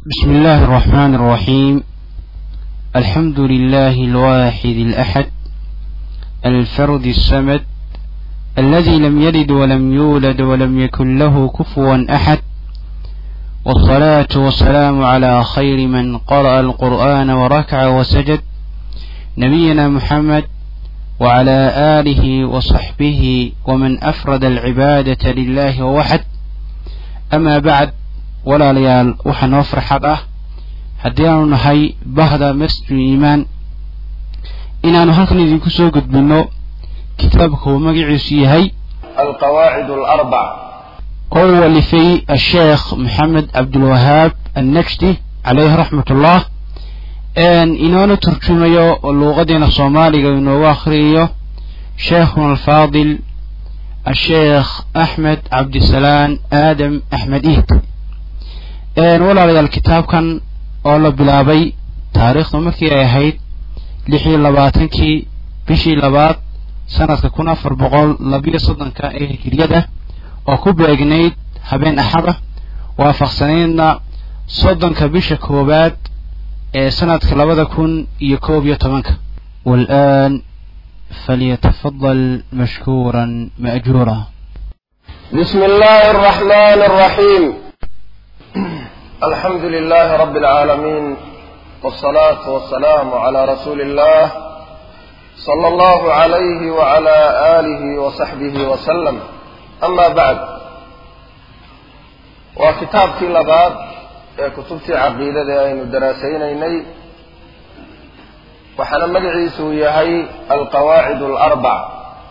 بسم الله الرحمن الرحيم الحمد لله الواحد الأحد الفرد الصمد الذي لم يلد ولم يولد ولم يكن له كفوا أحد والصلاة والسلام على خير من قرأ القرآن وركع وسجد نبينا محمد وعلى آله وصحبه ومن أفرد العبادة لله ووحد أما بعد walaalayaal waxaa noo farxad ah haddii aanu nahay bahda masjidul iimaan inaanu halkan idinku soo gudbinno kitaabka uu magaciisu yahay القواعد الأربع oo uu walifay asheekh maxamed cabdulwahaab annajdi caleyhi raxmatullah inoona turjumayo luuqadeena soomaaliga inoogu akhriyayo sheekhuna alfaadil asheekh axmed cabdisalaan aadam axmed iid walaalayaal kitaabkan oo la bilaabay taariikhdu markii ay ahayd lix iyo labaatankii bishii labaad sanadka kun afar boqol labiyo soddonka ee hijiriyada oo ku beegnayd habeen axada waafaqsanaydna soddonka bisha koowaad ee sanadka labada kun iyo koob iyo tobanka والآن فليتفضل مشكورا مأجورا بسم الله الرحمن الرحيم الحمد لله رب العالمين والصلاة والسلام على رسول الله صلى الله عليه وعلى آله وصحبه وسلم أما بعد وكتاب في لباد كتبتي عقيدة أين دراسينيني وحنا مدعيس يهي القواعد الأربع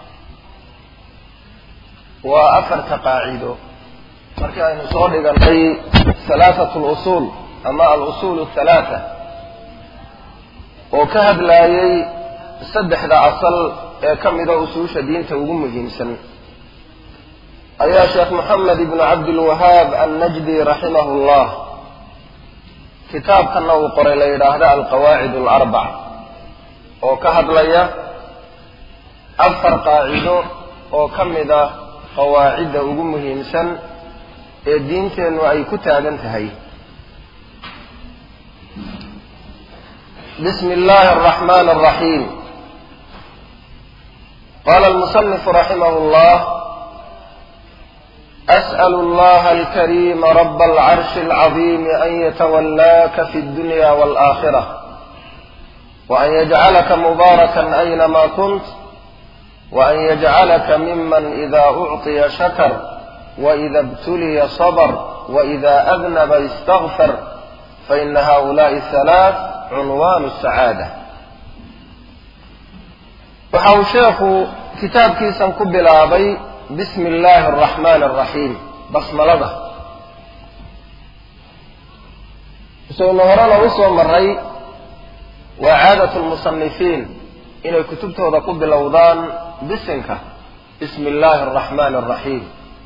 وأفر قاعده markii aynu soo dhiganay halaathatu lusuul ama alusuul athalaatha oo ka hadlaayay saddexda asal ee ka mida usuusha diinta ugu muhiimsan ayaa sheekh moxamed ibnu cabdilwahaab annajdi raximahu llah kitaabkanna uu qoray la yidhaahda alqawaacid alarbac oo ka hadlaya afar qaacido oo ka mida qawaacidda ugu muhiimsan ee diinteennu ay ku taagan tahay bismi illaahi araxmaan araxiim qaala almusanifu raximah llah as'l اllaha alkarima raba alcarshi alcadiim an yatawallaaka fi اddunya wاlآakhirة وan yajcalaka mubaarakan aynama kunt وan yajcalaka miman ida ucطiya shakr وإذا ابتلي صبر وإذا أذنب استغفر فإن هؤلاء الثلاث عنوان السعادة waxa uu sheekhu kitaabkiisan ku bilaabay bismi illaahi araxmaani araxiim basmalada isaguna horena u soo maray waa caadat lmusanifiin inay kutubtooda ku bilowdaan bisinka bismi illaahi araxmaani araxiim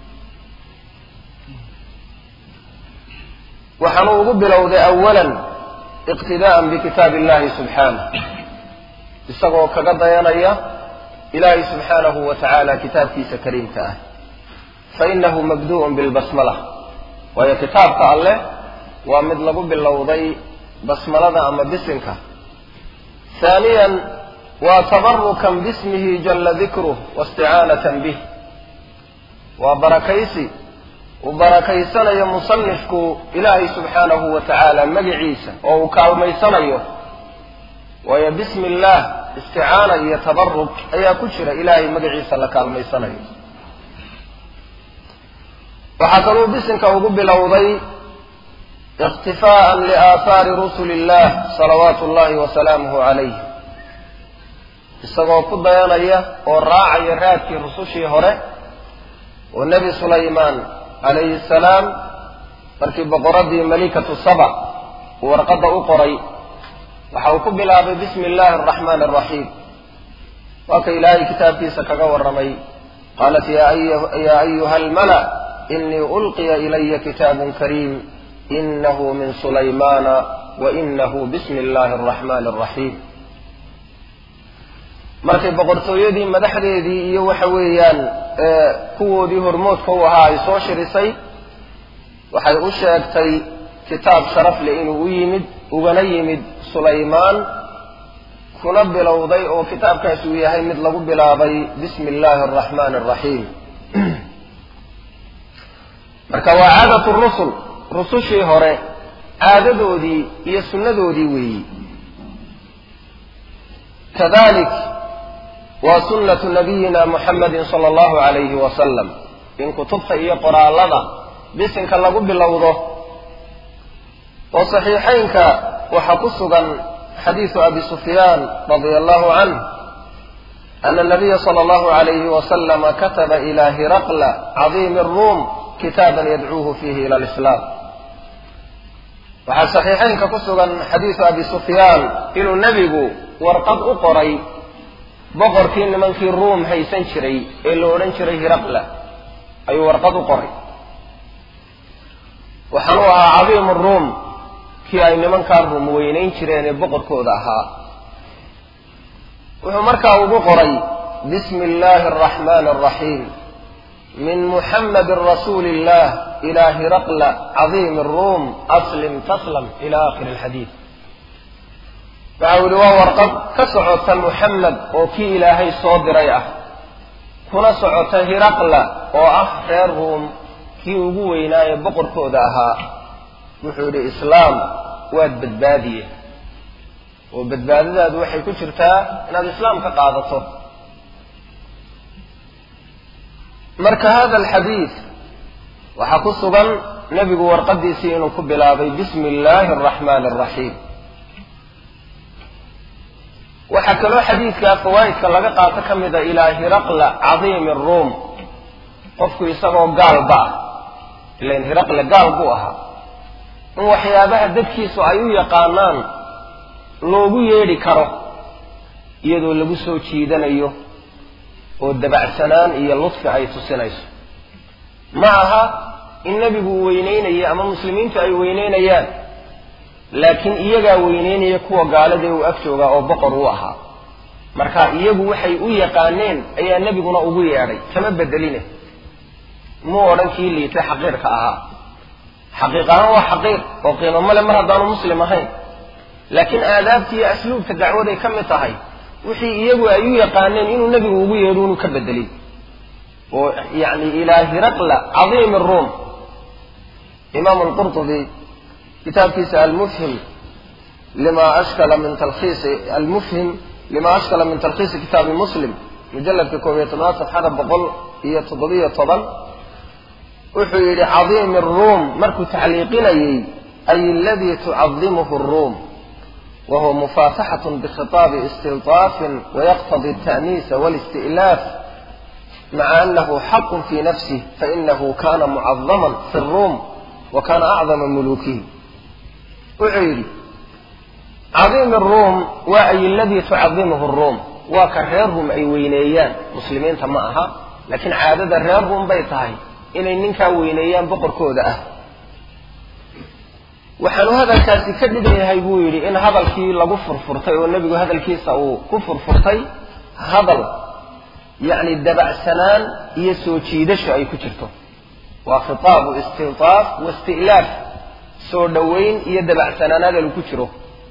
waxaanu ugu bilowday awalan iqtidaa'an bikitaabi illahi subxaanah isagoo kaga dayanaya ilaahay subxaanahu wa tacaala kitaabkiisa kariimka ah fa inahu mabdu'un bilbasmala waayo kitaabka alleh waa mid lagu bilowday basmalada ama bisinka haaniyan waa tabarukan bismihi jalla dikruh waisticaanatan bih waa barakaysi uu barakaysanayo musanifku ilaahay subxaanahu wa tacaala magiciisa oo uu kaalmaysanayo waayo bismi illaah isticaana iyo tabaruk ayaa ku jira ilaahay magaciisa la kaalmaysanayo waxaa kaluu bisinka ugu bilowday ikhtifaa'an liaahaari rusuli illah salawaatu ullahi wa salaamuhu calayh isagoo ku dayanaya oo raacaya raadkii rusushii hore oo nebi sulaymaan calayhi salaam markii boqoradii malikatu saba uu warqadda u qoray waxa uu ku bilaabay bismi illaahi araxmaani araxiim waa ka ilaahay kitaabkiisa kaga warramay qaalat yaa ayuha almala inii ulqiya ilaya kitaabun kariim inahu min sulaymaana wa inahu bismi illaahi araxmaani araxiim markay boqortooyadii madaxdeedii iyo waxa weeyaan kuwoodii hormoodka u ahaa ay soo shirisay waxay u sheegtay kitaab sharaf leh inuu u yimid ugana yimid sulaymaan kuna bilowday oo kitaabkaasi uu yahay mid lagu bilaabay bismi illaahi araxmaani araxiim marka waa caadatu rusul rusushii hore caadadoodii iyo sunnadoodii weeyi kadalik waa sunnatu nabiyina muxamedin sala allahu calayhi wasalam in kutubta iyo qoraalada bisinka lagu bilowdo oo saxiixaynka waxaa ku sugan xadiisu abi sufyaan radia allahu canh ana nabiya sala allahu alayhi wasalama kataba ila hiraqla cadiimi ruum kitaaban yadcuuhu fiihi ila alislaam waxaa saxiixaynka ku sugan xadiisu abi sufyaan inuu nebigu warqad u qoray boqorkii nimankii ruum haysan jiray ee la odhan jiray hiraqla ayuu warqad u qoray waxaan u ahaa cadiimu ruum kii ay nimankaa ruum weynayn jireen ee boqorkooda ahaa wuxuu markaa ugu qoray bismi illaahi araxmaani araxiim min muxammadin rasuuli illah ilaa hiraqla cadiimi ruum aslim taslam ila aakhiri alxadiid waxa u yihi waa warqad ka socota muxamed oo kii ilaahay soo diray ah kuna socota hiraqla oo ah reer ruum kii ugu weynaaye boqorkooda ahaa wuxuu yidhi islaam waad badbaadiye oo badbaadadaadu waxay ku jirtaa inaad islaam ka qaadato marka hada alxadiid waxaa ku sugan nebigu warqadiisii inuu ku bilaabay bismi illaahi araxmaani araxiim waxaa kaloo xadiidkaa fawaa'idka laga qaato ka mida ilaa hiraqla cadiimi ruum qofku isagoo gaalba ah ilan hiraqle gaal buu ahaa in waxyaabaha dadkiisu ay u yaqaanaan loogu yeedhi karo iyadoo lagu soo jiidanayo oo dabacsanaan iyo ludfi ay tusinayso ma aha in nebigu uu weyneynayo ama muslimiintu ay weyneynayaan laakiin iyagaa weyneynaya kuwa gaaladee uu ag joogaa oo boqor u ahaa marka iyagu waxay u yaqaaneen ayaa nebiguna ugu yeedhay kama bedeline muu odhan kii liitay xaqiirka ahaa xaqiiq ahaan waa xaqiiq oo qiimo male mar haddaanu muslim ahayn laakiin aadaabta iyo asluubka dacwaday ka mid tahay wixii iyagu ay u yaqaaneen inuu nebigu ugu yeedho inuu ka bedelin oo yani ilaa hiraqla cadiimi ruum imaamu lqurtubi kitaabkiisa almufhim lima ashkala min talkhiisi almufhim lima ashkala min talkhiisi kitaabi muslim mujalladka koob iyo tobnaad safxada boqol iyo toddobiyo toban wuxuu yidhi cadiimi ruum markuu tacliiqinayey ay aladii tucadimuhu ruum wahuwa mufaataxat bikhitaabi istilطaafin wayaqtadi التa'niisa wاlisti'laaf maca anahu xaqu fi nafsih fainahu kana mucadaman fi الruum wa kana acdama muluukihi wuxuu yidhi cadiimi ruum waa ay aladii tucadimuhu ruum waa ka reer ruum ay weyneeyaan muslimiinta ma aha laakiin caadada reer ruum bay tahay inay ninkaa weyneeyaan boqorkooda ah waxaanu hadalkaasi ka dhigan yahay buu yidhi in hadalkii lagu furfurtay oo nebigu hadalkiisa uu ku furfurtay hadal yacni dabacsanaan iyo soo jiidasho ay ku jirto waa khitaabu istiltaaf wa isti'laaf soo dhoweyn iyo dabacsanaan hadal ku jiro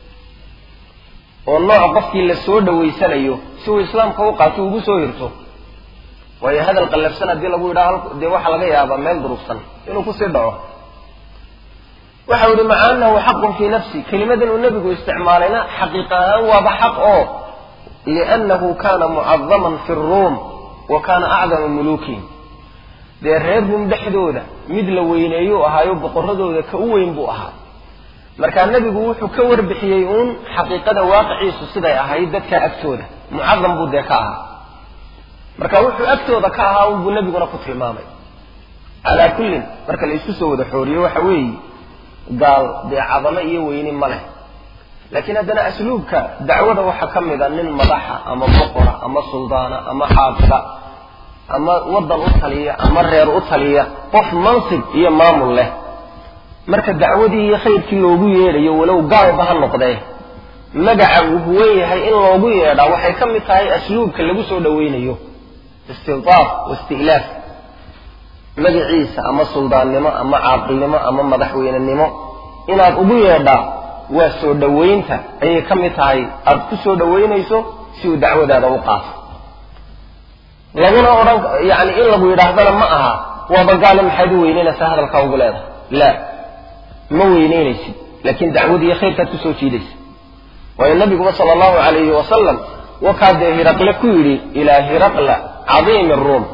oo nooc qofkii la soo dhowaysanayo si uu islaamka u qaato ugu soo hirto waayo hadal qallafsan haddii lagu yidhaha dee waxaa laga yaabaa meel durugsan inuu kusii dhaco waxa yihi maca anahu xaqun fii nafsi kelimadan uu nebigu isticmaalayna xaqiiqa ahaan waaba xaq oo liannahu kana mucadaman fi ruum wa kana acdama muluukihim dee reer ruum dhexdooda mid la weyneeyuu ahaayo boqoradooda ka u weyn buu ahaa markaa nebigu wuxuu ka warbixiyey uun xaqiiqada waaqiciisu siday ahayd dadka agtooda mucadam buu dee ka ahaa marka wuxuu agtooda ka ahaa unbuu nebiguna ku tilmaamay calaa kullin marka la isku soo wada xooriyo waxa weeye gaal dee cadamo iyo weyni ma leh laakiin haddana asluubka dacwada waxaa ka mid a nin madaxa ama boqora ama suldaana ama xaafida ama waddan u taliya ama reer u taliya qof mansib iyo maamul leh marka dacwadii iyo khayrkii loogu yeedhayo walow gaalba ha noqdee magaca uu huwan yahay in loogu yeedhaa waxay ka mid tahay asluubka lagu soo dhoweynayo istiltaaf wa isti'laaf magaciisa ama suldaannimo ama caaqilnimo ama madaxweynenimo inaad ugu yeedhaa waa soo dhowaynta ayay ka mid tahay aad ku soo dhowaynayso si uu dacwadaada u qaato laguna odhan yani in lagu yidhaahdana ma aha waaba gaale maxaad u weyneynaysaa hadalkaa ugu leedahay la ma weyneynaysid laakiin dacwadii iyo khayrkaad kusoo jiidaysa waayo nabiguba sala allahu calayhi wasalam wakaa dee hiraqle ku yidhi ilaa hiraqla cadiimi ruum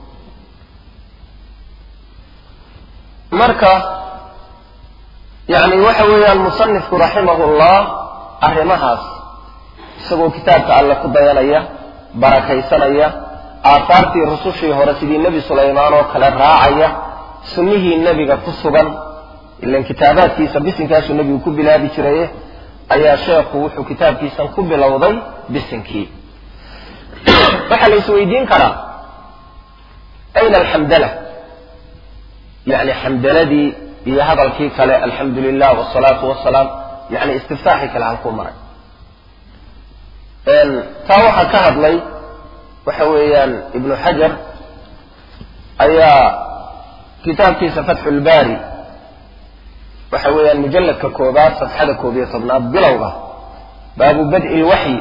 marka yani waxa weeyaan musanifku raximahullah arrimahaas isagoo kitaabka alle ku dayanaya barakaysanaya aahaartii rusushii hore sidii nebi sulaymaan oo kale raacaya sunnihii nebiga ku sugan ilan kitaabaadkiisa bisinkaasuu nebigu ku bilaabi jiraye ayaa sheekhu wuxuu kitaabkiisan ku bilowday bisinkii waxaa la isweydiin karaa ayna alxamdala yani xamdaladii iyo hadalkii kale alxamdu lilah wsalaatu wasalaam yani istiftaaxii kale halkuu maray taa waxaa ka hadlay waxa weeyaan ibnu xajar ayaa kitaabkiisa fatxu lbaari waxa weeyaan mujalladka koobaad safxada koob iyo tobnaad bilowga baabu bad'i lwaxyi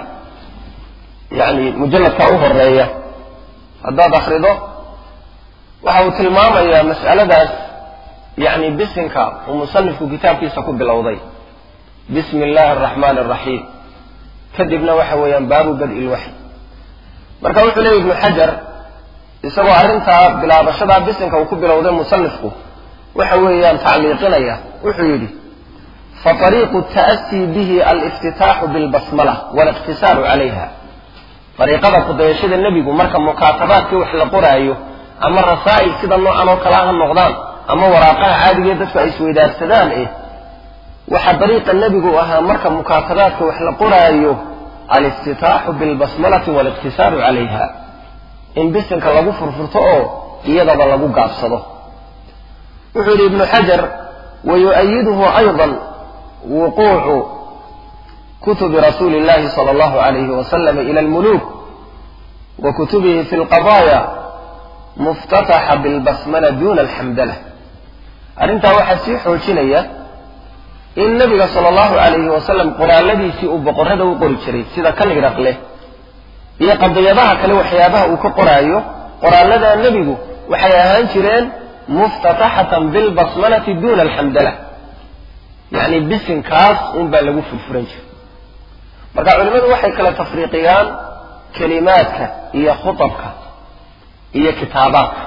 yani mujalladka u horeeya haddaad akrido waxa uu tilmaamayaa mas'aladaas yani bisinka uu musanifku kitaabkiisa ku bilowday bismi illaahi araxmaani araxiim kadibna waxa weeyaan baabu bad'i lwaxyi marka wuxuu leeyay ibnu xajar isagoo arrintaa bilaabashadaa bisinka uu ku bilowday musanifku waxa weeyaan tacliiqinaya wuxuu yidhi faطariiqu ta'sii bihi aliftitaaxu bilbasmala waliqtisaaru calayha dariiqada kudayashada nebigu marka mukaatabaadkii wax la qoraayo ama rasaa'il sida noocan oo kale ha noqdaan ama waraaqaha caadigae dadku ay isweydaarsadaan eh waxaa dariiqa nebigu ahaa marka mukaatabaadka wax la qoraayo aliftitaaxu bilbasmalati waliqtisaaru calayha in bisinka lagu furfurto oo iyadaba lagu gaabsado wuxuu yidhi ibnu xajar wayu'ayiduhu ayضa wuquucu kutubi rasuuli اllahi salى اllahu alayhi wasalam ila almuluuk wa kutubihi fi lqadaaya muftataxa bilbasmala duna alxamdala arrintaa waxaa sii xoojinaya in nabiga sala allahu alayhi wasalam qoraaladiisii uu boqorrada u qori jiray sida kan hiraqleh iyo qadiyadaha kale waxyaabaha uu ka qoraayo qoraalladaa nebigu waxay ahaan jireen muftataxatan bilbasmalati duna alxamdala yacni bisinkaas unbaa lagu furfuran jiray marka culimmadu waxay kala tafriiqiyaan kelimaadka iyo khutabka iyo kitaabaadka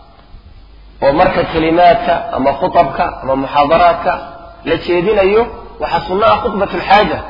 oo marka kelimaadka ama khutabka ama muxaadaraadka la jeedinayo waxaa sunno ah khudbat alxaaja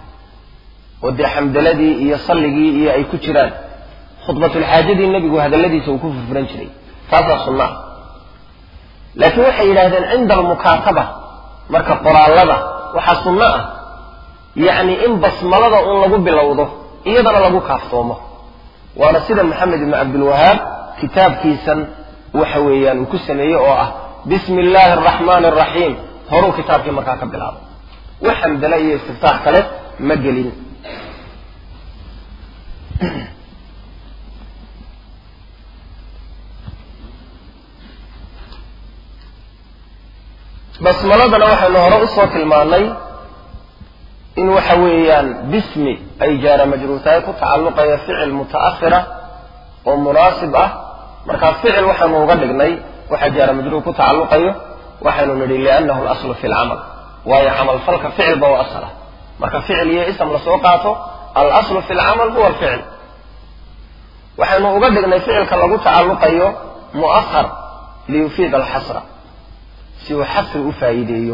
oo dee xamdaladii iyo salligii iyo ay ku jiraan khudbatulxaajadii nebigu hadalladiisa uu ku furfuran jiray taasaa sunno ah laakiin waxay yidhahdeen cinda almukaataba marka qoraallada waxaa sunno ah yacni in basmalada un lagu bilowdo iyadana lagu kaaftoomo waana sida maxamed ibnu cabdilwahaab kitaabkiisan waxa weeyaan uu ku sameeyey oo ah bismi illaahi araxmaani araxiim horuu kitaabkii markaa ka bilaabo wax xamdale iyo istiftaax kale ma gelin basmaladana waxaynu hore usoo tilmaanay in waxa weeyaan bismi ay jaara majruurtahay ku tacalluqaya ficil muta'ahira oo munaasib ah markaa ficil waxaynu uga dhignay waxa jaara majruur ku tacalluqayo waxaynu nidhi liannahu alaslu fi lcamal waayo camalfalka ficilba oo asala marka ficil iyo ism lasoo qaato alaslu fi lcamal huwa alficil waxaynu uga dhignay ficilka lagu tacalluqayo mu'ahar liyufiid alxasra si uu xasri u faa'iideeyo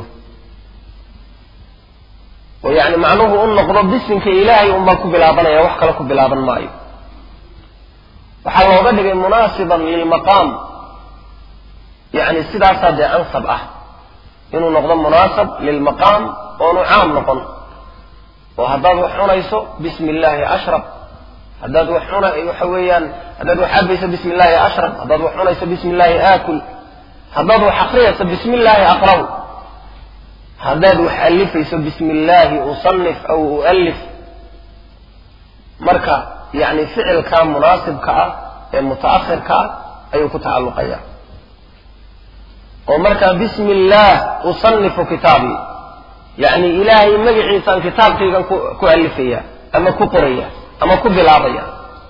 oo yacni macnuhu u noqdo bisinka ilaahay unbaa ku bilaabanaya wax kale ku bilaaban maayo waxaa looga dhigay munaasiban lilmaqaam yacni sidaasaa dee ansab ah inuu noqdo munaasab lilmaqaam oonu caam noqon oo haddaad wax cunayso bismi illaahi ashrab haddaad wax cuna waxa weeyaan haddaad wax cabayso bismi illaahi ashrab haddaad wax cunayso bismi illaahi aakul haddaad wax akriyayso bismi illaahi aqraw haddaad wax alifayso bismi illaahi usanif aw u'alif marka yacni ficilkaa munaasibka ah ee muta'ahirka ah ayuu ku tacalluqaya oo markaa bismi illaah usanifu kitaabii yacni ilaahay magaciisaan kitaabkaygan ku ku alifaya ama ku qoraya ama ku bilaabaya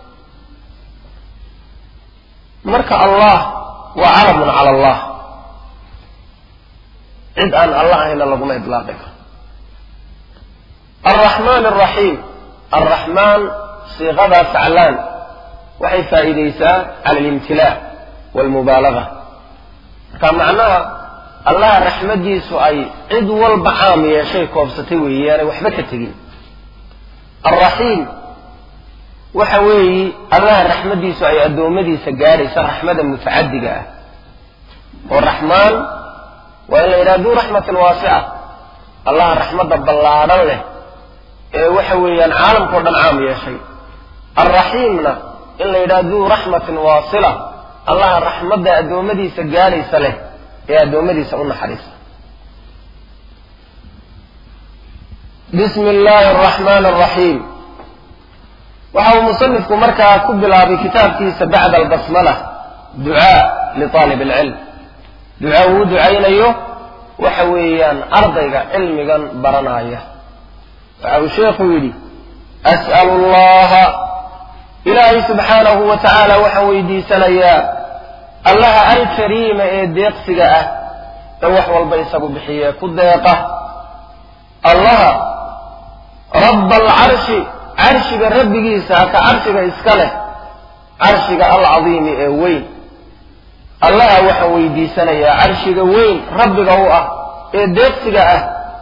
marka allah waa calamun cala allah cid aan allah ahayna laguma idlaaqi karo alraxmaan alraxiim alraxmaan siiqadaa faclaan waxay faa'iidaysaa cala alimtilaa waalmubaalaga marka macnaha allaha raxmaddiisu ay cid walba caam yeeshay koobsatay weeyaanay waxba ka tegin alraxiim waxa weeyi allaha raxmaddiisu ay addoommadiisa gaadhaysa raxmada mutacadiga ah oo raxmaan waa in la yidhaha duu raxmatin waasica allaha raxmadda ballaadhan leh ee waxa weeyaan caalamkao dhan caam yeeshay alraxiimna in la yidhaha duu raxmatin waasila allaha raxmadda addoommadiisa gaadhaysa leh ee addoommadiisa u naxariisa bismi illaahi araxmaani araxiim waxa uu musanifku markaa ku bilaabay kitaabkiisa bacda albasmala ducaa liaalib alcilm duca uu ducaynayo waxa weeyaan ardayga cilmigan baranaya waxa uu sheekhu yidhi as'alu allaha ilaahay subxaanahu wa tacaala waxaan weydiisanayaa allaha alkariima ee deeqsiga ah ee wax walba isagu bixiye ku deeqa allaha rabba alcarshi carshiga rabbigiisa ka carshiga iska leh carshiga alcadiimi ee weyn allaha waxaan weydiisanayaa carshiga weyn rabbiga u ah ee deeqsiga ah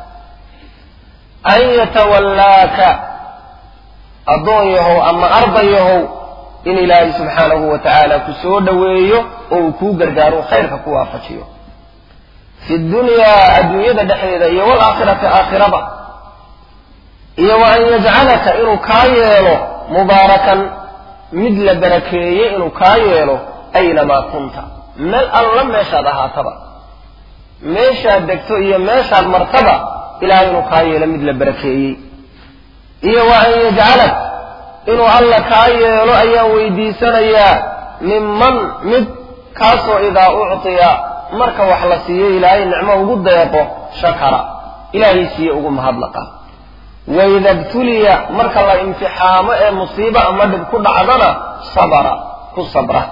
an yatawallaaka addoon yahow ama arday yahow in ilaahay subxaanahu wa tacaala ku soo dhoweeyo oo uu kuu gargaaro khayrka ku waafajiyo fi dunyaa adduunyada dhexdeeda iyo waalaakhirati aakhiraba iyo wa an yajcalaka inuu kaa yeelo mubaarakan mid la barakeeye inuu kaa yeelo aynamaa kunta meel alla meeshaad ahaataba meeshaad degto iyo meeshaad martaba ilahay inuu kaa yeelo mid la barakeeyey iyo wa an yajcalak inuu alla kaa yeelo ayaan weydiisanayaa minman mid kaasoo idaa uctiya marka wax la siiyo ilaahay nicmo ugu deeqo shakara ilaahay siiye ugu mahadlaqa waida btuliya marka la imtixaamo ee musiibo ama dhib ku dhacdana sabara ku sabra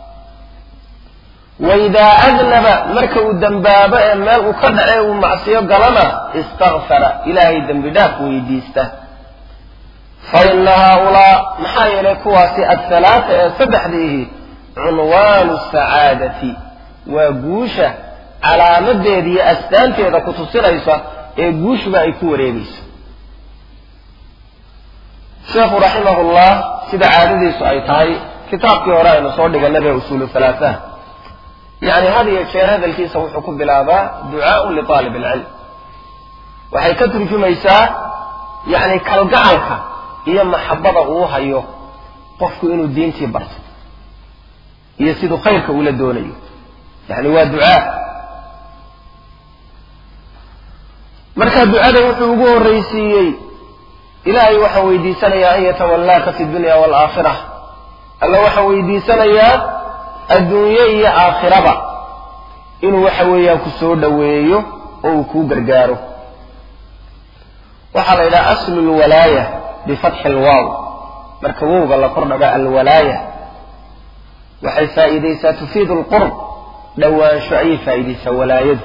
waidaa adnaba marka uu dembaabo ee meel uu ka dhace uu macsiyo galana istakfara ilaahay dembi dhaaf weydiista fa ina haaulaa maxaa yeelay kuwaasi athalaata ee saddexdiihi cunwaanu sacaadati waa guusha calaamadeeda iyo astaanteeda ku tusinaysa ee guushuba ay ku wareegayso sheekhu raximahullah sida caadadiisu ay tahay kitaabkii hore aynu soo dhiganay ee usuulu halaataha yacni had iyo jeer hadalkiisa wuxuu ku bilaabaa ducaaun liaalib alcilm waxay ka turjumaysaa yacni kalgacalka iyo maxabada uu hayo qofku inuu diintii barto iyo siduu khayrka ula doonayo yacni waa ducaa marka ducada wuxuu ugu horraysiiyey ilaahay waxaan weydiisanayaa an yatawallaaka fi dunya waalaakhira alla waxaan weydiisanayaa adduunye iyo aakhiraba inuu waxa weeyaan ku soo dhoweeyo oo uu kuu gargaaro waxaa la yidhaha aslu lwalaaya bifatxi alwaaw marka wowga la kordhaga alwalaaya waxay faa'iidaysaa tufiidu alqurb dhowaansho ayay faa'iidaysaa walaayadu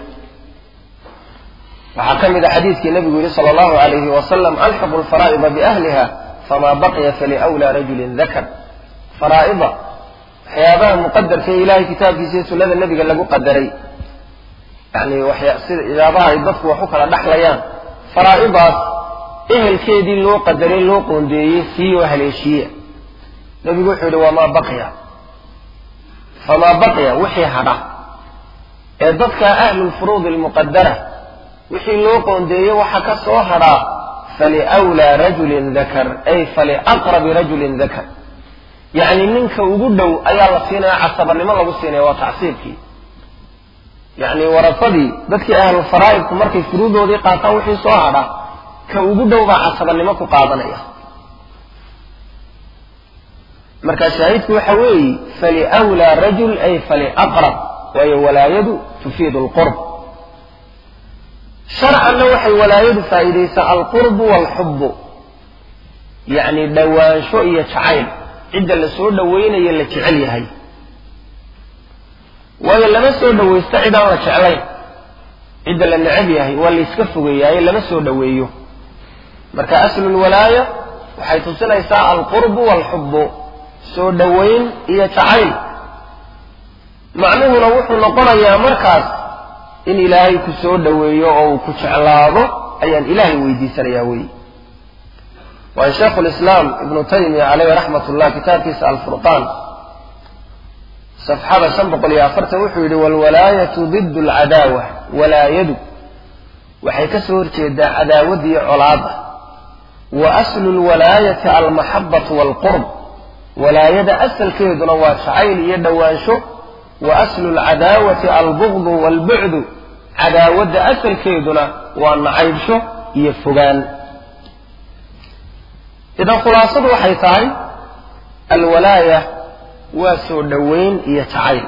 waxaa ka mid a xadiidkii nabigu yihi sala allahu alayhi wasalam alxiqu lfaraa'ida biahliha famaa baqiya faliwlaa rajulin dakar faraa'ida waxyaabaha muqadarka ee ilahay kitaabkiisa iyo sunnada nebiga lagu qadaray yani waxyaabaha ay dadku wax u kala dhaxlayaan faraa'idaas ehelkeedii loo qadaray loo qoondeeyey sii oo haleeshiiya nebigu wuxuu yihi wamaa baqiya famaa baqiya wixii hadha ee dadka ahlulfuruudi almuqadara wixii loo qoondeeyey waxa ka soo hadhaa faliwlaa rajulin dakar ay faliaqrabi rajulin dakar yacni ninka ugu dhow ayaa la siinaya casabanimo lagu siinaya waa tacsiibkii yacni warasadii dadkii ahlulfaraa'idku markay furuudoodii qaataan wixii soo hadha ka ugu dhow baa casabanimo ku qaadanaya marka shaahidku waxa weeye faliwlaa rajul ay faliaqrab waayo walaayadu tufiidu lqurb sharcanna waxay walaayadu faa'iidaysaa alqurbu waalxubbu yacni dhowaansho iyo jacayl cidda la soo dhowaynayo la jecel yahay waayo lama soo dhowaysto cid aan la jeclayn cidda la necab yahay waa layska fogeeyaaye lama soo dhoweeyo marka aslulwalaaya waxay tusinaysaa alqurbu waalxubbu soo dhowayn iyo jacayl macnuhuna wuxuu noqonayaa markaas in ilaahay ku soo dhoweeyo oo uu ku jeclaado ayaan ilaahay weydiisanayaa weyi waayo shaykhu lislaam ibnu taymiya caleyhi raxmat ullah kitaabkiisa alfurqaan safxada shan boqol iyo afartan wuxuu yidhi waalwalaayatu did alcadaawa walaayadu waxay ka soo horjeedaa cadaawad iyo colaada wa aslu lwalaayati almaxabatu waalqurb walaayada asalkeeduna waa jacayl iyo dhowaansho wa aslu lcadaawati albugdu waalbucdu cadaawadda asalkeeduna waa nacaybsho iyo fogaan idan khulaasadu waxay tahay alwalaaya waa soo dhowayn iyo jacayl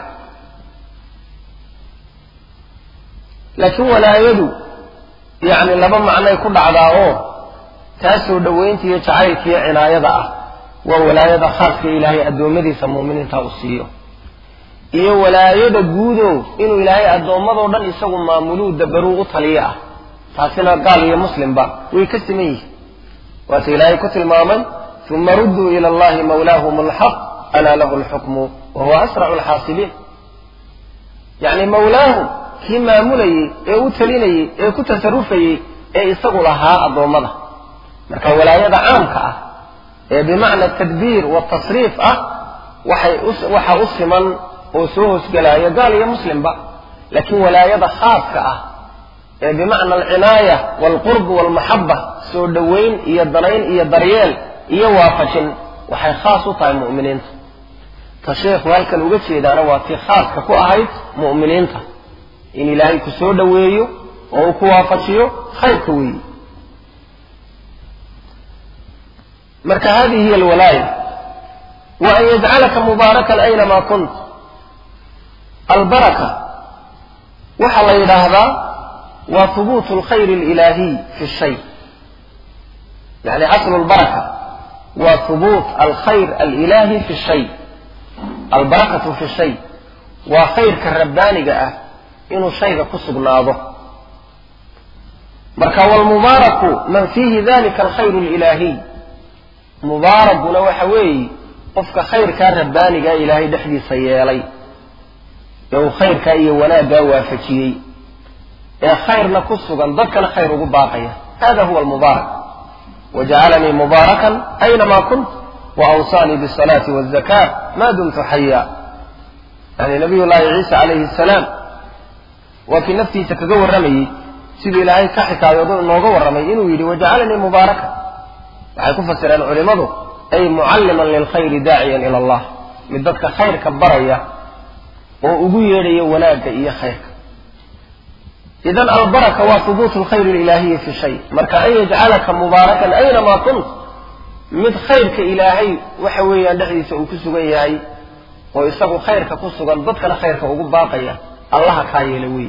laakiin walaayadu yacni laba macnay ku dhacdaa oo taa soo dhowaynta iyo jacaylka iyo cinaayada ah waa walaayada khaaska ilaahay addoommadiisa mu'miniinta u siiyo iyo walaayada guudo inuu ilaahay addoommadoo dhan isagu maamuluu dabaruu u taliyo ah taasina gaal iyo muslimba way ka siman yihin waata ilaahay ku tilmaamay uma rudduu ila allahi mawlaahum alxaq alaa lahu alxukmu wa huwa asracu alxaasibiin yacni mawlaahum kii maamulayey ee u talinayey ee ku tasarufayey ee isagu lahaa addoommada marka walaayada caamka ah ee bimacna tadbiir watasriif ah waxay waxa u siman oo soo hoosgelaayo gaal iyo muslimba laakiin walaayada khaaska ah ee bimacna alcinaaya waalqurb waalmaxaba soo dhowayn iyo danayn iyo daryeel iyo waafajin waxay khaas u tahay mu'miniinta ta sheekhu halkan uga jeedaana waa tii khaaska ku ahayd mu'miniinta in ilaahay ku soo dhoweeyo oo uu ku waafajiyo khayrka weeyi marka hadihi hiy alwalaaya wa an yajcalaka mubaarakan aynama kunt albaraka waxaa la yidhaahdaa waa hubuutu alkhayr alilaahiy fi shay yani aslu lbaraka waa hubuut alkhayr alilaahi fi shay albarakatu fi shay waa khayrka rabbaaniga ah inuu shayga ku sugnaado marka wlmubaaraku man fiihi dalika alkhayr alilaahiy mubaarakuna waxa weeye qofka khayrkaa rabbaanigaa ilaahay dhexdiisa yeelay ee uu khayrkaa iyo wanaaggaa waafajiyey ee khayrna ku sugan dadkana khayr ugu baaqaya hada huwa almubaarak wajacalanii mubaarakan aynama kunt waawsaanii bisalaati wazaka ma dumtu xaya yani nabiy llaahi ciisa calayhi salaam waa kii naftiisa kaga warramayey siduu ilaahay ka xikaayoodo inooga warramay inuu yidhi wajacalanii mubaarakan waxay ku fasireen culimmadu ay mucalliman lilkhayri daaciyan ila allah mid dadka khayrka baraya oo ugu yeedhaya wanaagga iyo khayrka idan albaraka waa hubuutu lkhayr alilaahiyi fi shay marka an yajcalaka mubaarakan aynama kunt mid khayrka ilaahay waxa weeyaan dhexdiisa uu ku sugan yahay oo isagu khayrka ku sugan dadkana khayrka ugu baaqaya allaha kaa yeela wey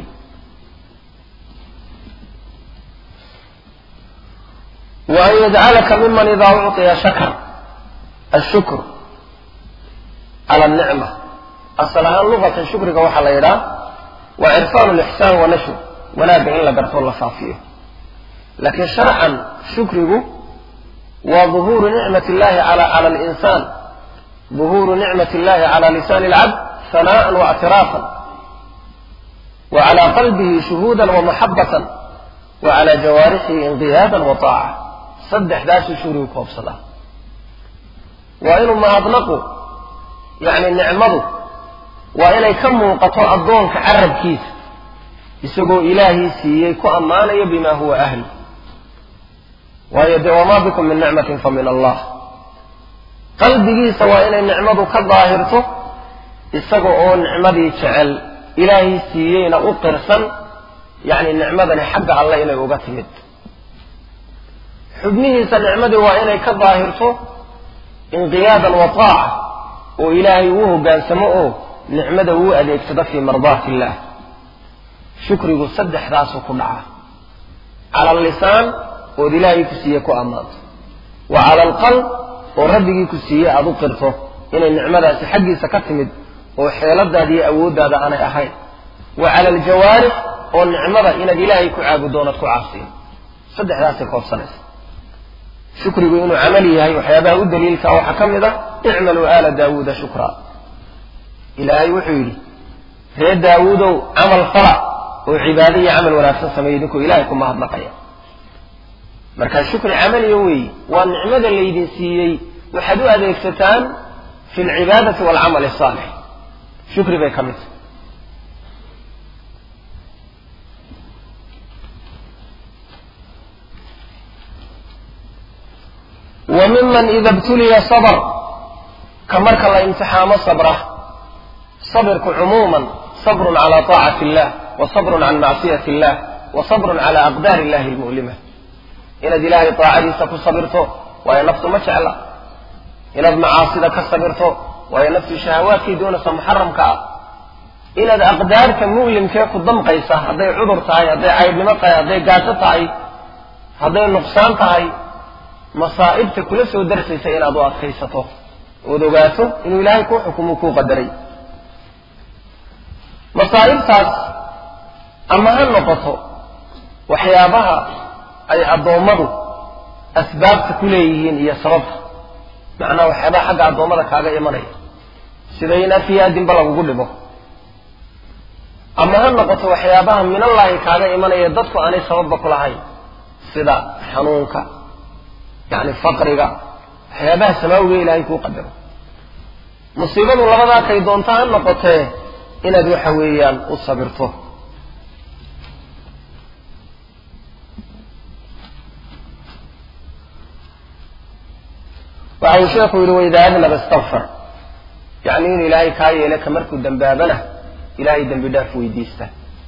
wa an yajcalaka miman idaa ucطiya shakar ashukr cala anicma asal ahaan luqatan shukriga waxaa la yidhaha waa cirfaan lixsaan wa nashr wanaagga in la gartoo la faafiyo laakiin sharcan shukrigu waa duhuuru nicmat illahi cala alinsaan duhuuru nicmat illahi cala lisaani alcabd hana'an wa ictiraafan wa cala qalbihi shuhuudan wa maxabatan wa cala jawaarixihi inqiyaadan wa taaca saddexdaasuu shukrigu koobsadaa waa inuu mahadnaqu yacni nicmadu waa inay ka muuqato addoonka carabkiisa isagoo ilaahii siiyey ku ammaanayo bima huwa ahli waayo dee wamaa bikum min nicmatin fa min allah qalbigiisa waa inay nicmadu ka daahirto isaga oo nicmadii jecel ilaahii siiyeyna u qirsan yacni nicmadani xagga alle inay uga timid xubnihiisa nicmadii waa inay ka daahirto inqiyaadan wa taaca oo ilaahay uu hoggaansamo oo nicmada uu adeegsado fii mardaati illaah shukrigu saddexdaasuu ku dhaca cala allisaan ood ilaahay ku siiye ku ammaanto wa cala alqalb oo rabbigii ku siiyey aada u qirto inay nicmadaasi xaggiisa ka timid oo xeeladaada iyo awooddaada aanay ahayn wa cala aljawaarix oo nicmada inaad ilaahay ku caabudoonad ku caasiyo saddexdaasay koobsanaysa shukrigu inuu camali yahay waxyaabaha u daliilka waxaa ka mid ah icmaluu aala daawuuda shukraa ilaahay wuxuu yidhi ree daawuudow camal fala oo cibaado iyo camal wanaagsan sameeya idinkoo ilahay ku mahadnaqaya marka shukri camaliya weeye waa nicmada laydin siiyey waxaad u adeegsataan fi alcibaadati waalcamal asaalix shukri bay ka mid tahay wa miman ida btuliya sabr ka marka la imtixaamo sabra sabirku cumuuman sabrun cala taacati illah wa sabrun can macsiyati illah wa sabrun cala aqdaari illahi almu'lima inaad ilaahay taacadiisa ku sabirto waayo naftu ma jecla inaad macaasida ka sabirto waayo naftu shahawaadkay doonaysa muxaramka ah inaad aqdaarta mu'limkee ku damqaysa hadday cudur tahay hadday caydhnimo tahay hadday gaajo tahay hadday nuqsaan tahay masaa'ibta kula soo darsaysa inaad u adkaysato ood ogaato inuu ilaahay kuu xukumu kuu qadaray masaa'ibtaas ama ha noqoto waxyaabaha ay addoommadu asbaabta ku leeyihiin iyo sababta macnaha waxyaabaha xagga addoommada kaaga imanaya sida in afiyaadinba lagugu dhibo ama ha noqoto waxyaabaha minallahi kaaga imanaya dadku aanay sababba ku lahayn sida xanuunka yacni faqriga waxyaabaha samaawiga ilaahay kuu qadaro musiibadu labadaa kay doonta ha noqotee inaad waxa weeyaan u sabirto waxa uu sheekhu yidhi waidaa adnaba istakfar yacni inuu ilaahay kaa yeele ka markuu dambaabana ilaahay dembi dhaaf weydiista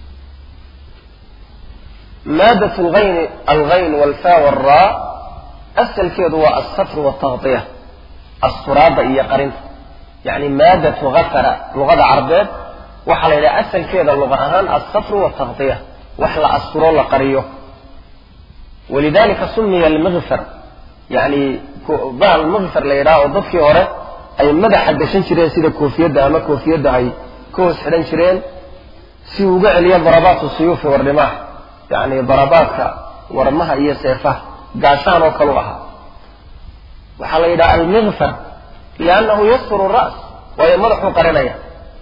maadat lgayn algayn walfa walraa asalkeedu waa alsatru waltaqdiya asturaadda iyo qarinta yacni maadatu gafara luqada carbeed waxaa la yidhaha asalkeeda luqa ahaan alsatru waltaqdiya wax la asturo la qariyo walidalika sumiya almikfar yani bahal mikfar la yidhaha oo dadkii hore ay madaxa gashan jireen sida koofiyadda ama koofiyadda ay ka hoos xidhan jireen si uu uga celiyo darabaatu suyuufi warrimaaha yacni darabaadka warmaha iyo seefaha gaashaan oo kalu ahaa waxaa la yidhaha almikfar liannahu yasturu ra's waayo madaxuu qarinaya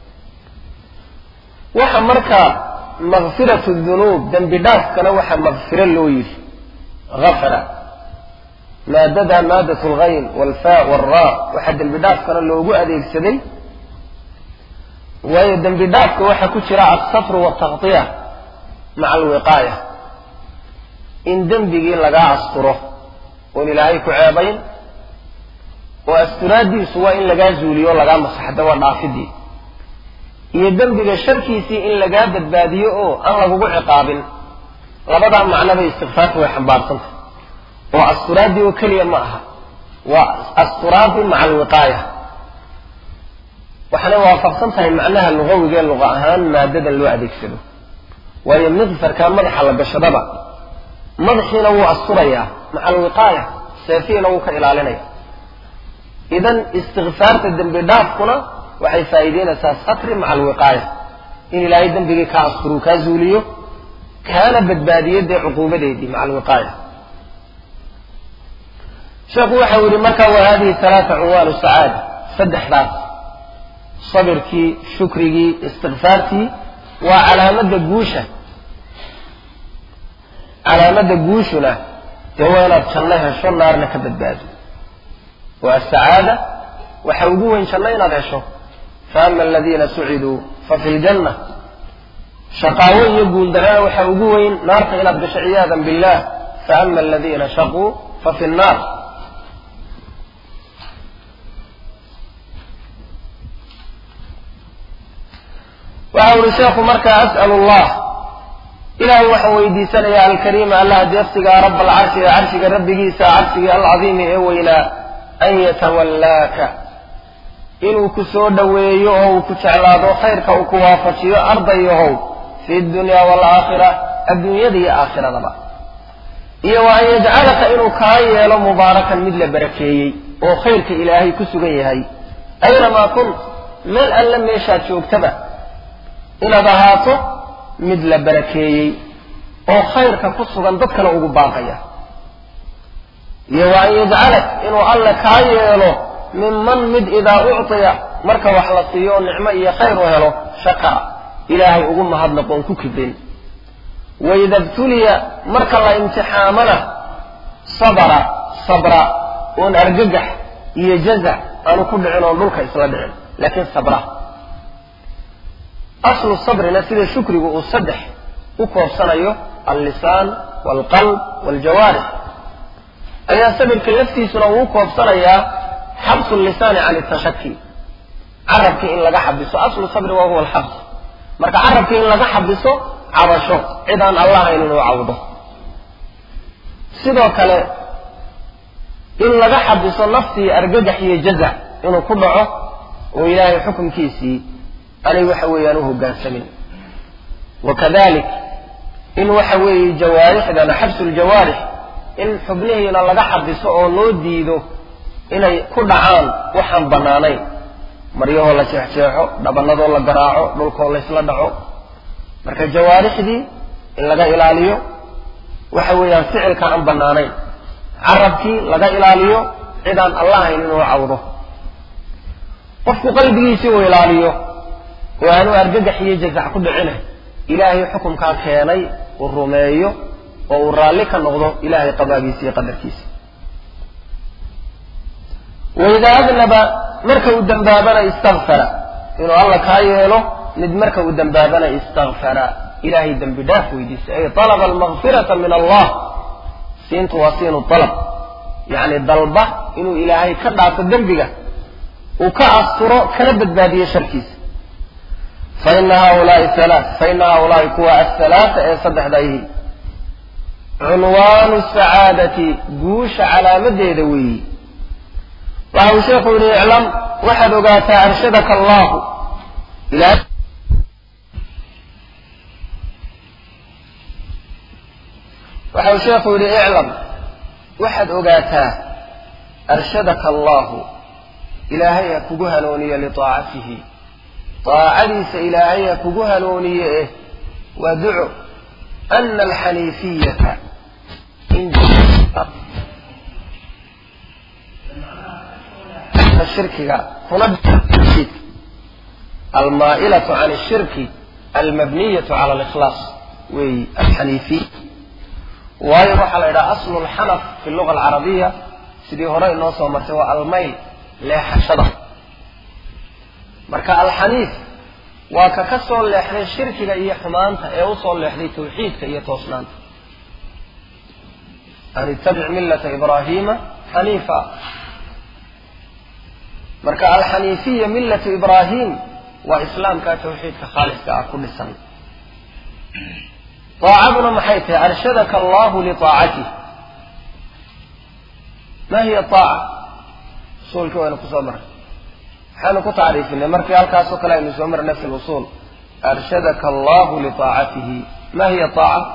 waxa marka makfiratu dunuub dembi dhaafkana waxaa makfiro loo yidhi afara maadada maadat algayn walfa walraa waxaa dembi dhaafkana loogu adeegsaday waayo dembi dhaafka waxaa ku jira alsatru waltaqdiya maca alwiqaaya in dembigii lagaa asturo oon ilaahay ku ceebayn oo asturaaddiisu waa in lagaa zuuliyo lagaa masaxda waa dhaafidii iyo dembiga sharkiisii in lagaa badbaadiyo oo aan lagugu ciqaabin labadaa macnaba istikfaarta way xambaarsantah oo asturaadii oo keliya ma aha waa asturaadii maca alwiqaaya waxaanay waafaqsan tahay macnaha lugawiga ee luqa ahaan maadadan loo adeegsado waayo mikfarkaa madaxa la gashadaba madaxiina wuu asturayaa maca alwiqaaya seefihiina wuu ka ilaalinaya idan istikfaarta dembi dhaafkuna waxay faa'iideynaysaa satri maca alwiqaaya in ilaahay dembigii kaa asturuu kaa zuuliyo kaana badbaadiyo dee cuquubadeedii maca alwiqaaya sheekhu waxau yihi marka wa hadihi talaata cunwaanu sacaada saddexdaas sabirkii shukrigii istikfaartii waa calaamadda guusha calaamadda guushuna dee waa inaad janno hesho naarna ka badbaado waa asacaada waxa ugu weyn janno inaad hesho faama aladiina suciduu fa fi ljanna shaqaawo iyo guuldarana waxa ugu weyn naarta inaad gasho ciyaadan billah faama aladiina shaquu fa fi nnaar waxa uhi sheekhu marka as'al allah ilaahay waxaan weydiisanayaa alkariima allaha deeqsiga raba alcarshi ee carshiga rabbigiisa carshigii alcadiimi ee weynaa an yatawallaaka inuu ku soo dhoweeyo oo uu ku jeclaado khayrka uu ku waafajiyo ardayahow fi dunya waalaakhira adduunyada iyo aakhiradaba iyo wa an yajcalaka inuu kaa yeelo mubaarakan mid la barakeeyey oo khayrka ilaahay ku sugan yahay aynamaa kunt meel alle meeshaad joogtaba inaad ahaato mid la barakeeyey oo khayrka ku sugan dadkana ugu baaqaya iyo wa an yajcalak inuu alle kaa yeelo minman mid idaa uctiya marka wax la siiyo nicmo iyo khayr u helo shakara ilaahay ugu mahadnaqoon ku kibrin waida btuliya marka la imtixaamana sabra sabra oon argagax iyo jazac aanu ku dhicin oon dhulka isla dhicin laakiin sabra aslu sabrina sida shukrigu uu saddex u koobsanayo allisaan waalqalb waaljawaarix ayaa sabirka laftiisuna uu u koobsanayaa xabsu lisaani can itashaki carabkii in laga xabiso aslu sabri wa huwa alxabs marka carabkii in laga xabiso cabasho cid aan allahayn inuu cawdo sidoo kale in laga xabiso naftii argagax iyo jazac inuu ku dhaco oo ilaahay xukunkiisii anay waxa weeyaan u hoggaansamin wakadalik in waxa weeye jawaarixdana xabsu ljawaarix in xubnihiina laga xabiso oo loo diido inay ku dhacaan waxaan bannaanayn maryahoo la jeexjeexo dhabanadoo la garaaco dhulkoo laysla dhaco marka jawaarixdii in laga ilaaliyo waxa weeyaan ficilka aan bannaanayn carabkii laga ilaaliyo cidaan allahayn inuu cawdo qofku qalbigiisii uu ilaaliyo oo aanu argagax iyo jazac ku dhicina ilaahay xukumkaa keenay uu rumeeyo oo uu raalli ka noqdo ilaahay qadaagiisa iyo qadarkiisa waidaa adnaba marka uu dembaabana istakfara inuu alla kaa yeelo mid marka uu dembaabana istakfara ilaahay dembi dhaaf weydiisa ay alaba almakfirata min allah siintu waa siinu alab yacni dalba inuu ilaahay ka dhaafo dembiga uu ka asturo kana badbaadiyo sharkiisa faina haulaai alaa faina haulaai kuwa athalaata ee saddexda ihi cunwaanu sacaadati guusha calaamadeeda weeyi waxa uu sheekhu yihi iclam waxaad ogaataa arshadaka allahu waxa uu sheekhu yidhi iclam waxaad ogaataa arshadaka allahu ilaahay ha kugu hanuuniye liaacatihi aacadiisa ilaahay ha kugu hanuuniye eh waa duco ana alxaniifiyata shirkiga kuna almaa'ilatu can ashirki almabniyatu cala alikhlaas weeyi alxaniifiy waayo waxaa la yidhaha aslu lxanaf fi luga alcarabiya sidii hore inoo soo martay waa almayl leexashada marka alxaniif waa ka ka soo leexday shirkiga iyo xumaanta ee usoo leexday tawxiidka iyo toosnaanta an ittabic millata ibraahiima xaniifa marka alxaniifiya millatu ibraahim waa islaamka tawxiidka khaaliska ah ku dhisan aacaduna maxay tahay arshadaka allahu liaacatih ma hiya aaca usuulkii waynu kusoo marnay maxaynu ku tacriifinay markii halkaasoo kale aynu soo marnay fi lusuul arshadaka allahu liaacatihi ma hiya aaca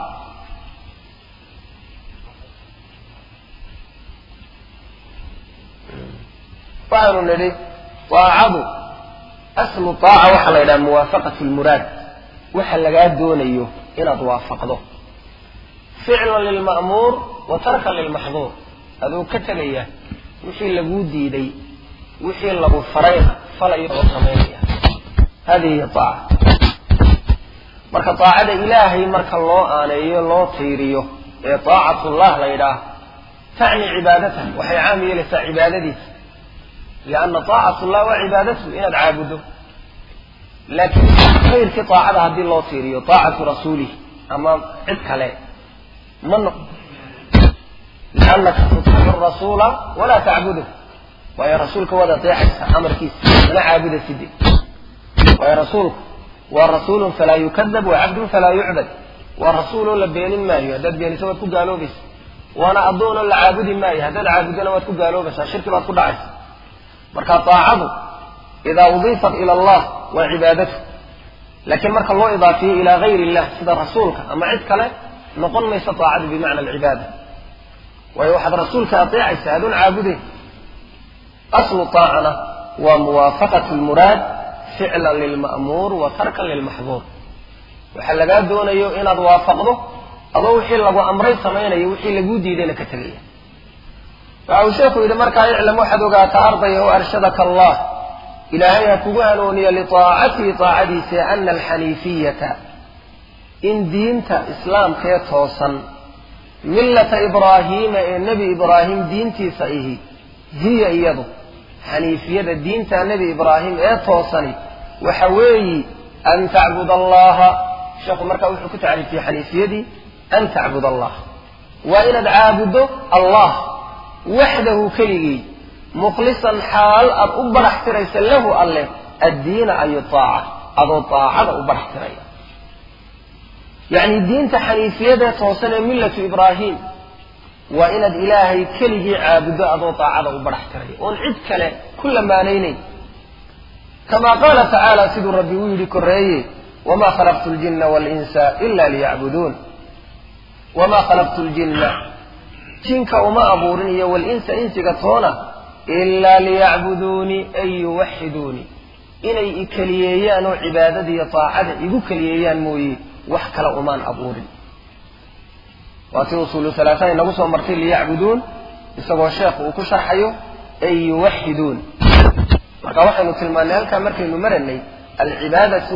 waxaanu nidhi aacadu aslu aaca waxaa la yidhaha muwaafaqat lmuraad waxa lagaa doonayo inaad waafaqdo ficlan lilma'muur wa tarkan lilmaxduur aduu ka tegaya wixii laguu diiday wixii lagu farayna falay oo samaynaya hadihi hiy aaca marka aacada ilaahay marka loo aaneeyo loo tiiriyo ee aacatullah la yidhaah tacni cibaadataha waxay caam yeelaysaa cibaadadiisa lianna aacatullah waa cibaadatu inaad caabuddo laakiin khayrkii aacada haddii loo tiiriyo aacatu rasuulih ama cid kale ma noq liannaka tutiicu rasuula walaa tacbudu waayo rasuulka waad adeecaysa amarkiisa mana caabuda side waayo rasuulku waa rasuulun falaa yukadab wa cabdun falaa yucbad waa rasuuloo la beenin maayo haddaad beeniso waad ku gaaloobaysa waana addoonoo la caabudi maayo haddaad caabudana waad ku gaaloobaysaa shirki baad ku dhacaysa marka aacadu idaa udiifat ila allah waa cibaadatu laakiin marka loo idaafiyo ilaa gayr illah sida rasuulka ama cid kale noqon mayso aacadu bimacna alcibaada waayo waxaad rasuulka ateecaysaa adoon caabudeyn aslu taacana waa muwaafaqat lmuraad ficlan lilma'muur wa tarkan lilmaxduur waxaa lagaa doonayo inaad waafaqdo adoo wixii lagu amray samaynayo wixii laguu diidayna ka tegaya waxa uu sheekhu yidhi markaa iclam waxaad ogaataa ardaya o arshadaka allah ilaahay ha kugu hanuuniya liaacatihi aacadiisa ana alxaniifiyata in diinta islaamkee toosan millata ibraahiima ee nebi ibraahim diintiisa ihi hiya iyadu xaniifiyada diinta nebi ibraahim ee toosani waxa weeyi an tacbud allaha sheekhu markaa wuxuu ku tacriifiyey xaniifiyadii an tacbud allah waa inaad caabuddo allah waxdahu keligii mukhlisan xaal aad u barax tiraysa lahu alleh addiina ayu aaca adoo aacada u barax tiraya yacni diinta xaniifiyadee toosan ee millatu ibraahim waa inaad ilaahay keligii caabuddo adoo daacada u barax tiraya oon cid kale ku lamaanaynayn kamaa qaala tacaala siduu rabbi uu yidhi korreeye wamaa khalaqtu ljinna waalinsa ila liyacbuduun wamaa khalaqtu ljinna jinka uma abuurin iyo walinsa insiga toona ilaa liyacbuduunii ay yuwaxiduunii inay i keliyeeyaan oo cibaadadiiyo daacada igu keliyeeyaan mooye wax kale umaan abuurin waa si usuulu halaatan inagu soo martay liyacbuduun isagoo sheekhu uu ku sharxayo ay yuwaxiduun marka waxaynu tilmaannay halkaa markaynu maranay alcibaadatu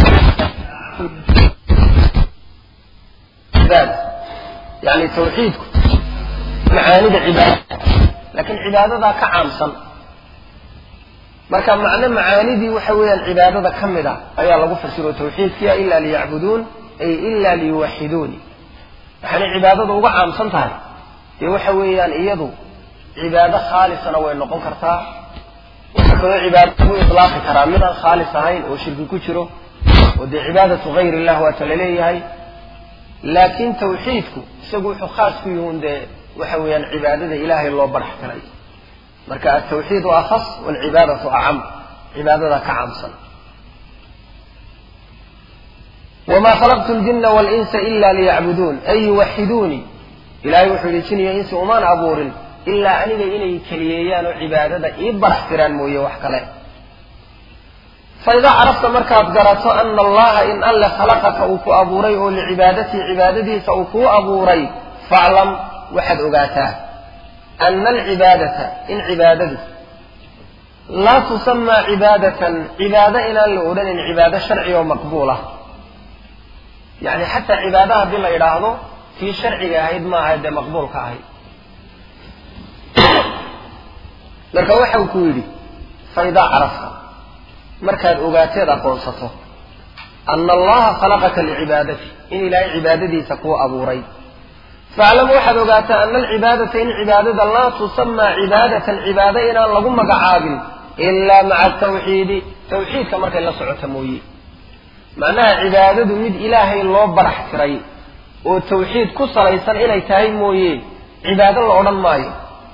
yani tawxiidku macaanida cibaada laakiin cibaadadaa ka caamsan marka macno macaanidii waxa weeyaan cibaadada ka mid a ayaa lagu fasiro tawxiidkiya ila liyacbuduun ay ila liyuwaxiduuni waxaanay cibaadada uga caamsan tahay dee waxa weeyaan iyadu cibaado khaalisana way noqon kartaa waxaa kaloo cibaado lagu ilaaqi karaa midaan khaalis ahayn oo shirki ku jiro oo dee cibaadatu gayr illah waata laleeyahay laakiin tawxiidku isagu wuxuu khaas ku yihiin dee waxa weeyaan cibaadada ilaahay loo barax tiray marka altawxiidu akhas walcibaadatu acam cibaadada ka caamsan wma khalaqtu ljina walinsa ila liyacbuduun ay yuwaxiduunii ilahay wuxuu yihi jin iyo insi umaan abuurin ilaa aniga inay keliyeeyaan oo cibaadada ii barax tiraan mooye wax kale faidaa carafta markaad garato ana allaha in alle khalaqaka uu ku abuuray oo licibaadatii cibaadadiisa uu kuu abuuray faclam waxaad ogaataa ana alcibaadata in cibaadadu laa tusamaa cibaadatan cibaado inaan la odhanin cibaado sharci oo maqbuul ah yani xataa cibaada haddii la idhaahdo tii sharciga ahayd maaha dee maqbuulka ahayd marka waxa uu ku yidhi faidaa carafta markaad ogaateed aqoonsato ana allaha khalaqaka licibaadati in ilaahay cibaadadiisa kuu abuuray faclam waxaad ogaataa ana alcibaadata in cibaadada laa tusamaa cibaadatan cibaado inaan lagu magacaabin ilaa maca tawxiidi tawxiidka markay la socota mooye macnaha cibaadadu mid ilaahay loo barax tiray oo tawxiid ku salaysan inay tahay mooye cibaado la odhan maayo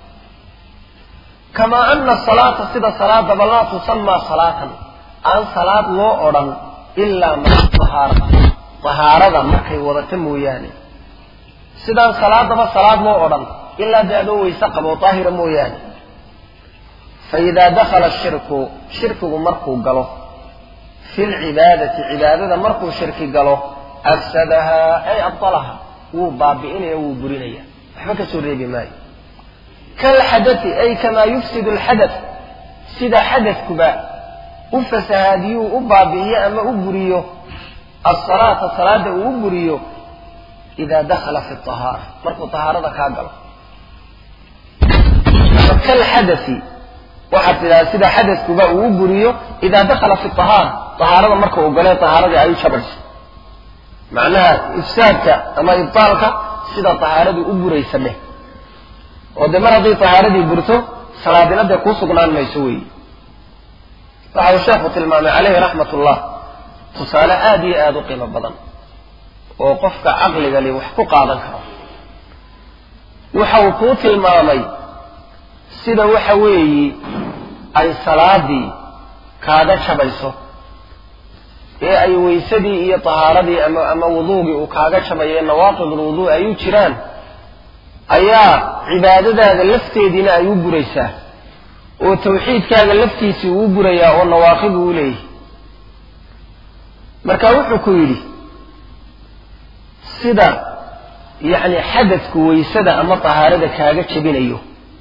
kamaa ana salaata sida salaadaba laa tusamaa salaatan aan salaad loo odhan ilaa maca tahaara tahaarada markay wadata mooyaane sidaan salaadaba salaad loo odhan ilaa dee adoo weyse qabo daahira mooyaane fa idaa dakhala shirku shirkigu markuu galo fi lcibaadati cibaadada markuu shirki galo afsadahaa ay abdalaha wuu baabi'inaya wuu burinaya waxba ka soo reebi maayo kalxadati ay kamaa yufsidu alxadath sida xadadkuba u fasahaadiyuu u baabi'iyo ama u buriyo asalaata salaada uu u buriyo idaa dakhala fi ahaara markuu tahaarada kaa galo kalxadai waxaad tidhaha sida xadadkuba uu u buriyo idaa dakhala fi ahaara tahaarada marka uu galee tahaaradii ay u jabayso macnaha ifsaadka ama ibtaalka sida tahaaradu u buraysa dheh oo dee mar hadday tahaaradii burto salaadina dee kuu sugnaan mayso weyi waxa uu sheekhu tilmaamay caleyhi raxmat ullah tusaale aada iyo aada u qiimo badan oo qofka caqliga li wax ku qaadan karo waxa uu kuu tilmaamay sida waxa weeyi ay salaadii kaaga jabayso ee ay weysadii iyo tahaaradii ama ama wuduugii uu kaaga jabayo ee nawaaqid ulwuduu ay u jiraan ayaa cibaadadaada lafteediina ay u buraysaa oo tawxiidkaaga laftiisii uu burayaa oo nawaaqid uu leeyahy marka wuxuu ku yidhi sida yacni xadadku waysada ama tahaarada kaaga jebinayo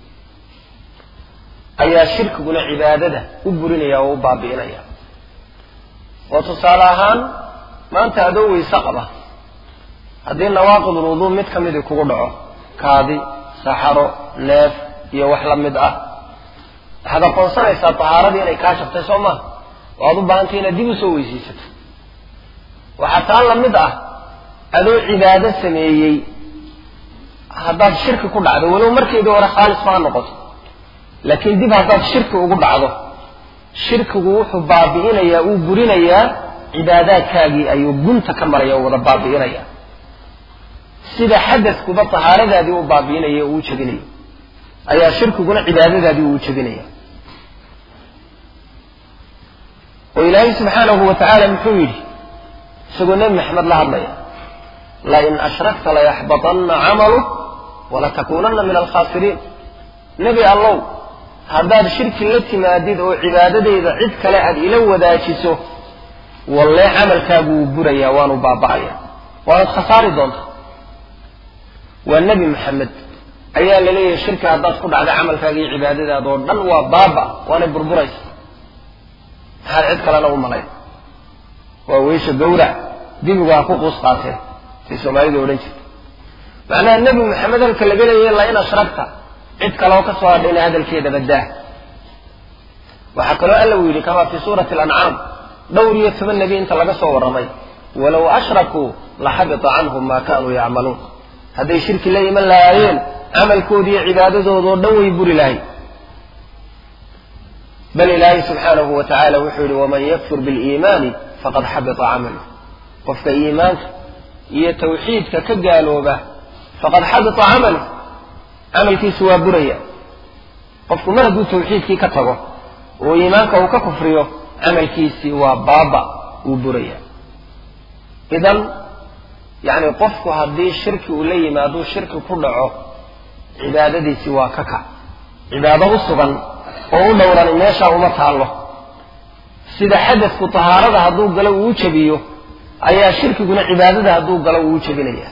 ayaa shirkiguna cibaadada u burinaya oo u baabi'inaya oo tusaale ahaan maanta adoo weyse qaba haddii nawaaqidul wuduu mid ka midii kugu dhaco kaadi saxaro neef iyo wax la mid ah waxaad aqoonsanaysaa tahaaradii inay kaa shabtay soo maha waad u baahantay inaad dib u soo weysaysato waxaa taa la mid ah adoo cibaado sameeyey haddaad shirki ku dhacdo walow markeedii hore khaalis ma ha noqoto laakiin dib haddaad shirki ugu dhacdo shirkigu wuxuu baabi'inayaa uu burinayaa cibaadaadkaagii ayuu gunta ka maraya oo wada baabi'inaya sida xadadkuba tahaaradaadii u baabi'inaya uu jebinayo ayaa shirkiguna cibaadadaadii uu jebinaya oo ilaahay subxaanahu wa tacaala muxuu yidhi isagoo nebi maxamed la hadlaya lain ashrakta layaxbaطanna camaluk walatakuunanna min alkhaasiriin nebi allow haddaad shirki la timaadid oo cibaadadayda cid kale aad ila wadaajiso wallee camalkaagu wuu burayaa waanu baaba'aya waanad khasaari doontaa waa nebi maxamed ayaa la leeyahay shirki haddaad ku dhacda camalkaaga iyo cibaadadaada oo dhan waa baaba waanay burburaysa maxaad cid kalena u malayn waa weysha gawrac dibigu ha ku quus qaateen say soomaalidu odhan jirta macnaha nebi maxamed halka laga leeyahay la in ashragta cid kale oo ka soo hadhayna hadalkeeda baddaa waxaa kaloo alla uu yidhi kamaa fii suurati alancaam dhowr iyo toban nebi inta laga soo warramay walow ashrakuu laxabita canhum maa kaanuu yacmaluun hadday shirki la iman lahaayeen camalkooda iyo cibaadadoodao dhan way buri lahay bal ilaahay subxaanahu wa tacaala wuxuu yidhi waman yakfur biliimaani faqad xabita camaluh qofka iimaanka iyo tawxiidka ka gaalooba faqad xabita camaluh camalkiisu waa buraya qofku mar hadduu tawxiidkii ka tago oo iimaanka uu ka kufriyo camalkiisii waa baaba wuu buraya idan yacni qofku haddii shirki uu la yimaaduu shirki ku dhaco cibaadadiisii waa ka kac cibaado u sugan oo u dhowrani meeshaa uma taallo sida xadadku tahaarada hadduu galo uu u jebiyo ayaa shirkiguna cibaadada hadduu galo uu u jebinaya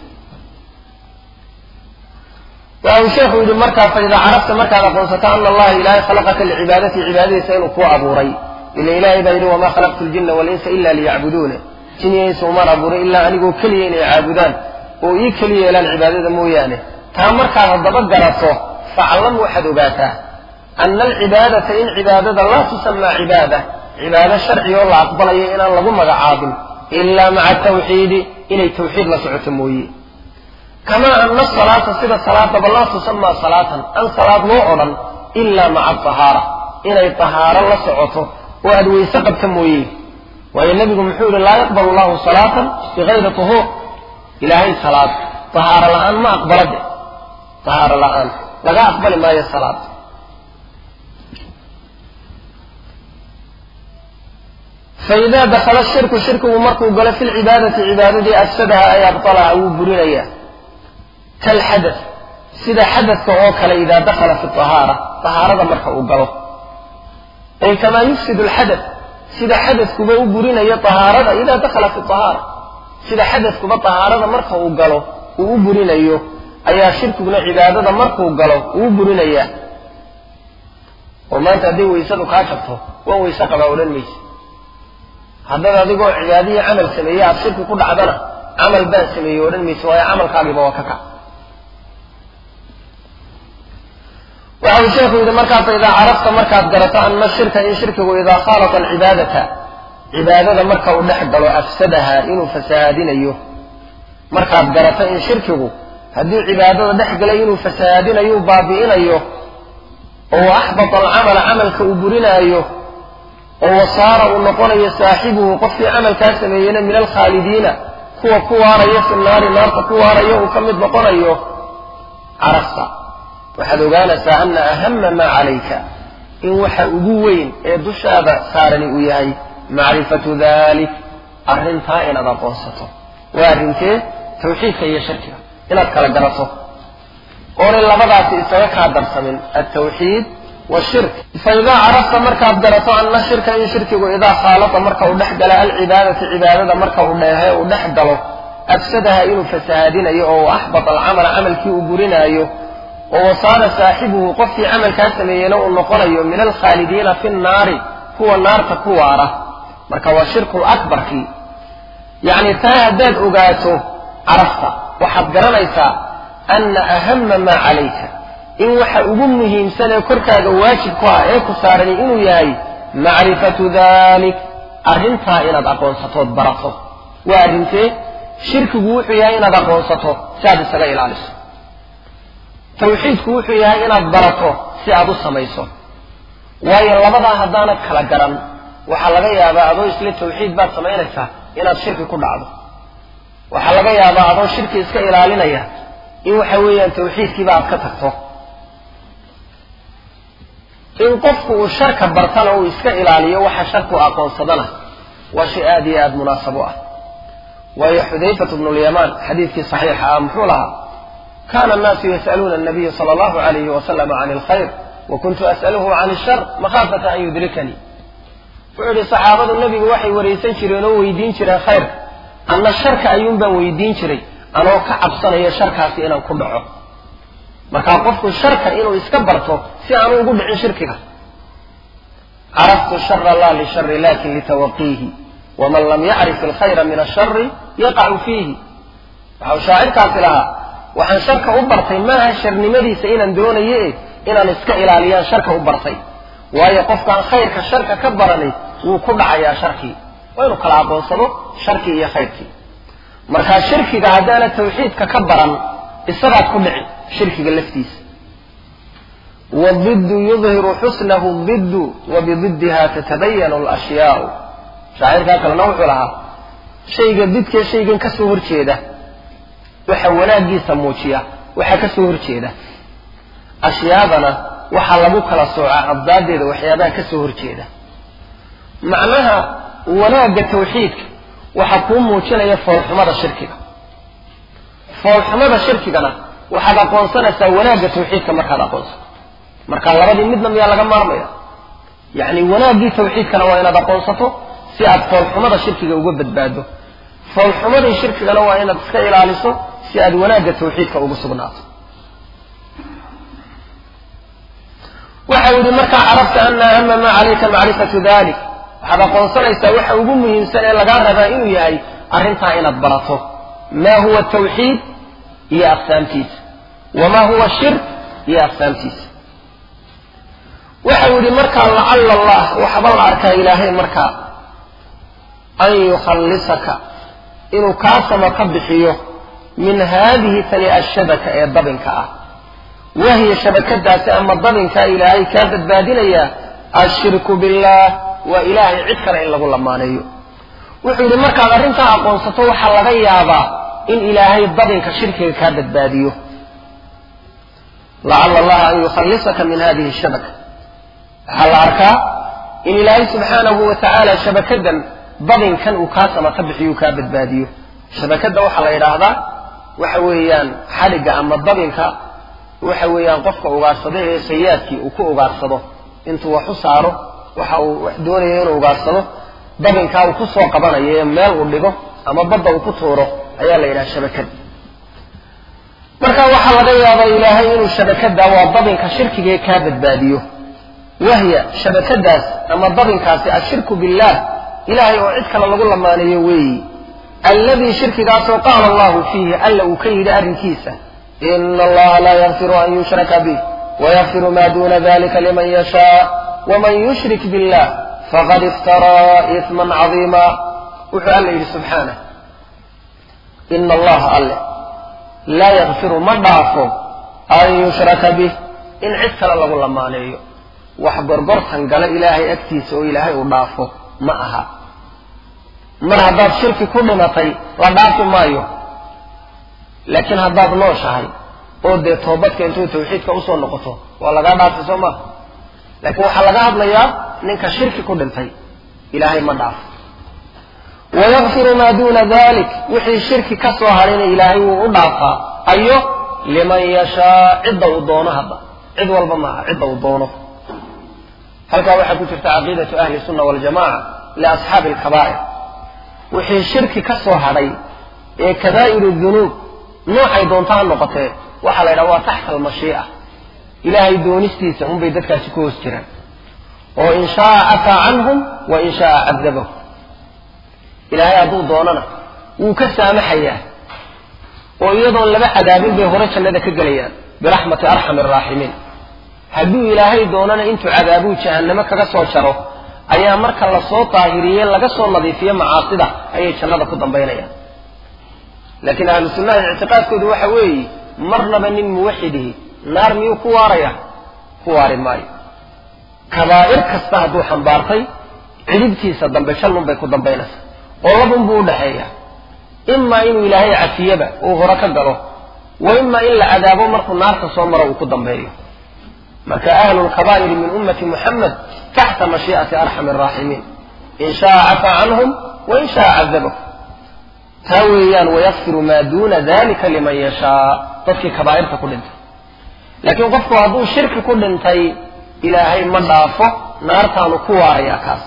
waxa uu sheekhu yidhi markaa fa idaa carafta markaad aqoonsato ana allaha ilaahay khalaqaka licibaadati cibaadadiisa inuu kuu abuuray ila ilaahay baa yidhi wamaa khalaqtu ljina walinsa ila liyacbuduuna jiniyaysa umaan abuuray ilaa anigoo keliya inay caabudaan oo ii keliya yeelaan cibaadada mooyaane taa markaad haddaba garato faclam waxaad ogaataa ana alcibaadata in cibaadada laa tusamaa cibaada cibaado sharci oo la aqbalayo inaan lagu magacaabin ilaa maca tawxiidi inay tawxiid la socoto mooye kamaa ana asalaata sida salaadaba laa tusamaa salaatan aan salaad loo odhan ilaa maca tahaara inay tahaaro la socoto oo aad weyse qabta mooye waayo nebigu muxuu yihi laa yaqbalu llahu salaatan bigayri tuhuur ilaahay salaad tahaaro la-aan ma aqbala de tahaaro la-aan laga aqbali maayo salaad faida dakala shirku shirkigu markuu galo fi lcibaadati cibaadadii afsadaha ay abalaha wuu burinaya kalxadath sida xadadka oo kale idaa dakala fi ahaara ahaarada marka uu galo ay kamaa yufsidu lxadath sida xadadkuba u burinayo ahaarada idaa dakala fi ahaara sida xadadkuba ahaarada marka uu galo uu u burinayo ayaa shirkiguna cibaadada markuu galo uu u burinaya oo maanta hadday weysadu kaa jabto waa weyse qabaa odhan mayse haddaad adigoo cibaadiyi camal sameeye aada shirki ku dhacdana camal baan sameeyey odhan mayse waayo camalkaagiiba waa ka kac waxa uu sheekhu yidhi markaasa idaa carafta markaad garato ana shirka in shirkigu idaa khaalata alcibaadata cibaadada marka uu dhex galo afsadaha inuu fasahaadinayo markaad garato in shirkigu haddii cibaadada dhex galay inuu fasahaadinayo u baabi'inayo oo axbata alcamala camalka uu burinaayo oo wasaara uu noqonayo saaxibuhu qofkii camalkaa sameeyeyna min alkhaalidiina kuwa ku waaraya fi naari naarta ku waaraya uu ka mid noqonayo carafta waxaad ogaanaysaa ana ahama maa calayka in waxa ugu weyn ee dushaada saarani uu yahay macrifatu dalik arrintaa inaad aqoonsato waa arrinkee tawxiidka iyo shirkiga inaad kala garato oonay labadaasi isaga kaa darsamin altawxiid washirk fa idaa carafta markaad garato anna shirka in shirkigu idaa khaalata marka uu dhex gala alcibaadata cibaadada marka uu dheehe uu dhex galo afsadaha inuu fasahaadinayo oo axbata alcamala camalkii uu gurinaayo oo wasaara saaxibuhu qofkii camalkaa sameeyeyna uu noqonayo min alkhaalidiina fi nnaari kuwa naarta ku waara marka waa shirkul akbarkii yacni taa haddaad ogaato carafta waxaad garanaysaa anna ahama maa calayka in waxa ugu muhiimsan ee korkaaga waajib ku ah ee ku saarani inuu yahay macrifatu dalik arrintaa inaad aqoonsatood barato waa arrintee shirkigu wuxuu yahay inaad aqoonsato si aad isaga ilaaliso tawxiidku wuxuu yahay inaad barato si aad u samayso waayo labadaa haddaanad kala garan waxaa laga yaabaa adoo isle tawxiid baad samaynaysaa inaad shirki ku dhacdo waxaa laga yaabaa adoo shirki iska ilaalinaya in waxa weeyaan tawxiidkiiba aad ka tagto in qofku uu sharka bartana uu iska ilaaliyo waxa sharku aqoonsadana waa shay aada iyo aada munaasabo ah waayo xudayfatu bnu lyamaan xadiidkii saxiixa ah muxuu lahaa kana annaasu yas'aluuna annabiya sala allahu alayhi wasalama can alkhayr wa kuntu as'aluhu can ashar makhaafata an yudrikanii wuxuu yihi saxaabadu nebigu waxay waraysan jireen oo weydiin jireen khayrka anna sharka ayuun baan weydiin jiray anoo ka cabsanaya sharkaasi inaan ku dhaco markaa qofku sharka inuu iska barto si aanu ugu dhicin shirkiga caraftu shara laa lishari lakin litawaqiihi waman lam yacrif alkhayra min ashari yaqacu fiihi waxau shaacirkaasi lahaa waxaan sharka u bartay maaha sharnimadiisa inaan doonaye inaan iska ilaaliyaan sharka u bartay waayo qofkaan khayrka sharka ka baranay wuu ku dhacayaa sharkii waa inuu kala aqoonsado sharkii iyo khayrkii markaa shirkiga haddaana tawxiidka ka baran isagaad ku dhici shirkiga laftiisa wdiddu yudhiru xusnahu diddu wabididdiha tatabayanu alashyaau shaacirkaa kalena wuxuu lahaa shayga didkee shaygan ka soo horjeeda waxa wanaaggiisa muujiya waxaa ka soo horjeeda ashyaadana waxaa lagu kala soocaa abdaadeeda waxyaabaha ka soo horjeeda macnaha wanaagga tawxiidka waxaa kuu muujinaya foolxumada shirkiga foolxumada shirkigana waxaad aqoonsanaysaa wanaagga tawxiidka markaad aqoonsato marka labadii midna miyaa laga maarmaya yacni wanaaggii tawxiidkana waa inaad aqoonsato si aad foolxumada shirkiga uga badbaado foolxumadii shirkigana waa inaad iska ilaaliso si aad wanaagga tawxiidka ugu sugnaato waxau yihi markaa carabta ana ahama maa calayka macrifatu dalik waxaad aqoonsanaysaa waxa ugu muhiimsan ee lagaa rabaa inuu yahay arrintaa inaad barato ma huwa tawxiid iyo aqsaamtiisa wama huwa shirk iyo aqsaamtiisa waxau yihi markaa lacala allah waxba la arkaa ilaahay markaa an yukhallisaka inuu kaa sama ka bixiyo min haadihi tani ashabaka ee dabinka ah wahiya shabakadaasi ama dabinkaa ilaahay kaa badbaadinayaa ashirku billah waa ilaahay cid kale in lagu lamaaneeyo wuxuu yidhi markaad arrintaa aqoonsato waxaa laga yaabaa in ilaahay dabinka shirkiga kaa badbaadiyo lacala allaha an yukhallisaka min hadihi shabaka waxaa la arkaa in ilaahay subxaanahu wa tacaala shabakadan dabinkan uu kaa sama ka bixiyo kaa badbaadiyo shabakadda waxaa la yidhaahdaa waxa weeyaan xadhigga ama dabinka waxa weeyaan qofka ugaarsado ee sayaadkii uu ku ugaarsado intuu wax u saaro waxa uu wax doonaya inuu ugaarsado dabinkaa uu ku soo qabanayo ee meel uu dhigo ama badda uu ku tuuro ayaa la yidhaha shabakad marka waxaa laga yaabaa ilaahay inuu shabakada waa dabinka shirkigae kaa badbaadiyo wahya shabakadaas ama dabinkaasi ashirku billah ilahay oo cid kale lagu lamaaneeyo weeyi alladii shirkigaasoo qaala allahu fiihi alla uu ka yidhi arrinkiisa ina allaha laa yakfiru an yushraka bih wayakfiru ma duna dalika liman yashaa waman yushrik billah faqad iftaraa isman cadiima wuxuu alla yidhi subxaanah ina allaha alle laa yakfiru ma dhaafo an yushraka bih in cid kale lagu lamaaneeyo wax gorgortan gala ilaahay agtiisa oo ilaahay uu dhaafo ma aha mar haddaad shirki ku dhimatay la dhaafi maayo laakiin haddaad nooshahay oo dee toobadka intuu tawxiidka usoo noqoto waa lagaa dhaafay soo maha laakiin waxaa laga hadlayaa ninka shirki ku dhintay ilaahay ma dhaafo wayakfiru maa duuna dalik wixii shirki ka soo hadhayna ilaahay wuu u dhaafaa ayo liman yashaa cidda uu doono hadda cid walba maaha cidda uu doono halkaa waxaa ku jirta caqiidatu ahli sunna waljamaca liasxaabi alkabaa'ir wixii shirki ka soo hadhay ee kabaa'iru dunuub noocay doonta ha noqotee waxaa la yidhaha waa taxta almashii'a ilaahay doonistiisa unbay dadkaasi ku hoos jiraan oo in shaaa cafaa canhum wa in shaaa cadabahum ilaahay hadduu doonana wuu ka saamaxayaa oo iyadoon laba cadaabin bay hore jannada ka gelayaan biraxmati arxami araaximiin hadduu ilaahay doonana intuu cadaabuu jahannamo kaga soo jaro ayaa marka lasoo daahiriye laga soo nadiifiyo macaasida ayay jannada ku dambaynayaan laakiin ahlu sunnaha ictiqaadkoodu waxa weeye marnaba nin muwaxidihi naar miyuu ku waaraya ku waari maayo kabaa'ir kasta hadduu xambaartay cidhibtiisa dambe shallun bay ku dambaynaysaa oo labun buu udhaxeeya imaa inuu ilaahay cafiyaba uu hore ka galo wa imaa in la cadaabo markuu naarta soo maro uu ku dambeeyo marka ahlu lkabaa'iri min ummati muxamed taxta mashii'ati arxami araaximiin in shaaa cafaa canhum wa in shaaa cadabahum taa weeyaan wayakfiru maa duuna dalika liman yashaa dadkii kabaa'irta ku dhintay laakiin qofku hadduu shirki ku dhintay ilaahay ma dhaafo naartaanu ku waarayaa kaas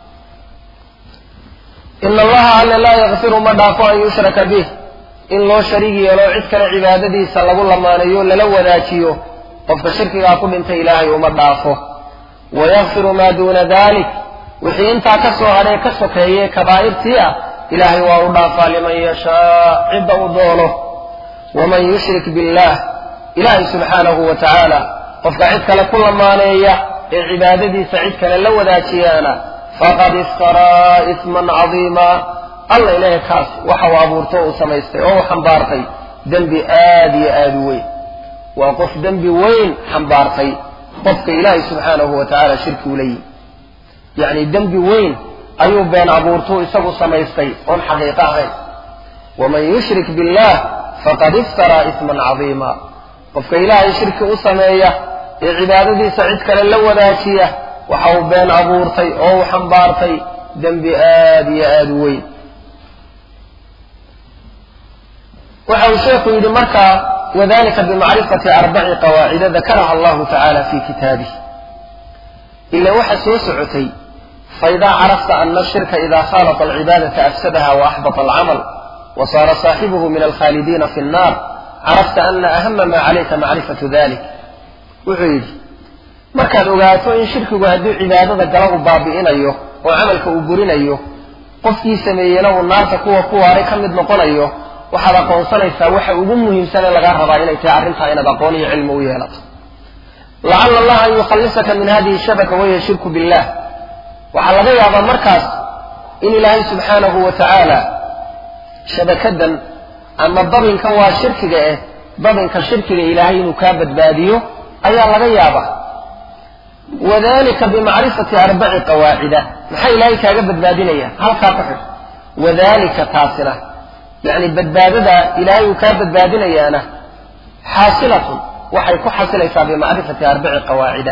ina allaha alle laa yakfiru ma dhaafo an yushraka bih in loo shariig yeelo cid kale cibaadadiisa lagu lamaanayo lala wadaajiyo qofka shirkigaa ku dhintay ilaahay uma dhaafo wayakfiru maa duuna dalik wixii intaa ka soo hadhee ka sokeeye kabaa'irtii ah ilaahay waa u dhaafaa liman yashaa cidda uu doono waman yushrik billah ilaahay subxaanahu wa tacaala qofka cid kale ku lamaaneeya ee cibaadadiisa cid kale la wadaajiyaana faqad iftaraa isman cadiima alla ilaahay kaas waxa uu abuurto uu samaystay oo uu xambaartay dembi aad iyo aad u weyn waa qof dembi weyn xambaartay qofka ilaahay subxaanahu wa tacaala shirki ula yimi yacni dembi weyn ayuu been abuurtuu isagu samaystay oon xaqiiqo ahayn waman yushrik billah faqad iftaraa isman cadiima qofka ilaahay shirki u sameeya ee cibaadadiisa cid kale la wadaajiya waxa uu been abuurtay oo uu xambaartay dembi aad iyo aad u weyn waxa uu sheekhu yidhi markaa wadalika bimacrifati arbaci qawaacida dakaraha allahu tacala fi kitaabih ila waxa soo socotay faidaa carafta ana ashirka ida khaalata alcibaadata afsadaha waaxbata alcamal wasaara saaxibuhu min alkhaalidiina fi nnar carafta ana ahama ma calayka macrifatu dalik wuxuu yidhi markaad ogaato in shirkigu hadduu cibaadada gala uu baabi'inayo oo camalka uu burinayo qofkii sameeyena uu naarta kuwa ku waaray ka mid noqonayo waxaad aqoonsanaysaa waxa ugu muhiimsane lagaa rabaa inay tahay arrintaa inaad aqoon iyo cilmi u yeelato lacala allaha an yukhallisaka min hadihi shabaka wahiya shirku billah waxaa laga yaabaa markaas in ilaahay subxaanahu wa tacaala shabakadan ama dabinkan waa shirkiga eh dabinka shirkiga ilaahay inuu kaa badbaadiyo ayaa laga yaabaa wadalika bimacrifati arbaci qawaacida maxaa ilaahay kaaga badbaadinaya halkaa ku xidh wadalika taasina yacni badbaadada ilaahay uu kaa badbaadinayaana xaasilatun waxay ku xasilaysaa bimacrifati arbaci qawaacida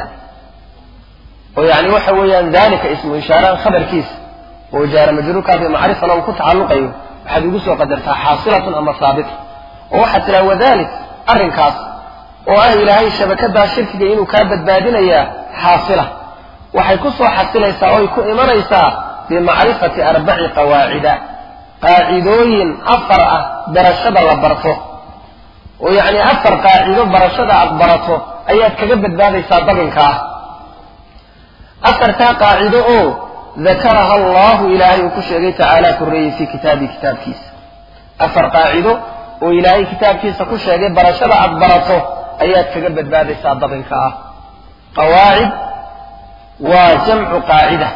oo yani waxa weeyaan dalika ismu ishaaraan khabarkiisa oo jaara majruurkaa bimacrifana uu ku tacalluqayo waxaad ugu soo qadartaa xaasilatun ama haabita oo waxaad tiraa wadalik arrinkaas oo ah ilaahay shabakadaa shirkiga inuu kaa badbaadinayaa xaasila waxay ku soo xasilaysaa oy ku imanaysaa bimacrifati arbaci qawaacida qaacidooyin afar ah barashada la barto oo yacni afar qaacido barashada aad barato ayaad kaga badbaadaysaa dabinka ah afartaa qaacido oo dakaraha allahu ilaahay uu ku sheegay tacaala korreeyey fii kitaabii kitaabkiisa afar qaacido oo ilaahay kitaabkiisa ku sheegay barashada aad barato ayaad kaga badbaadaysaa dabinka ah qawaacid waa jamcu qaacida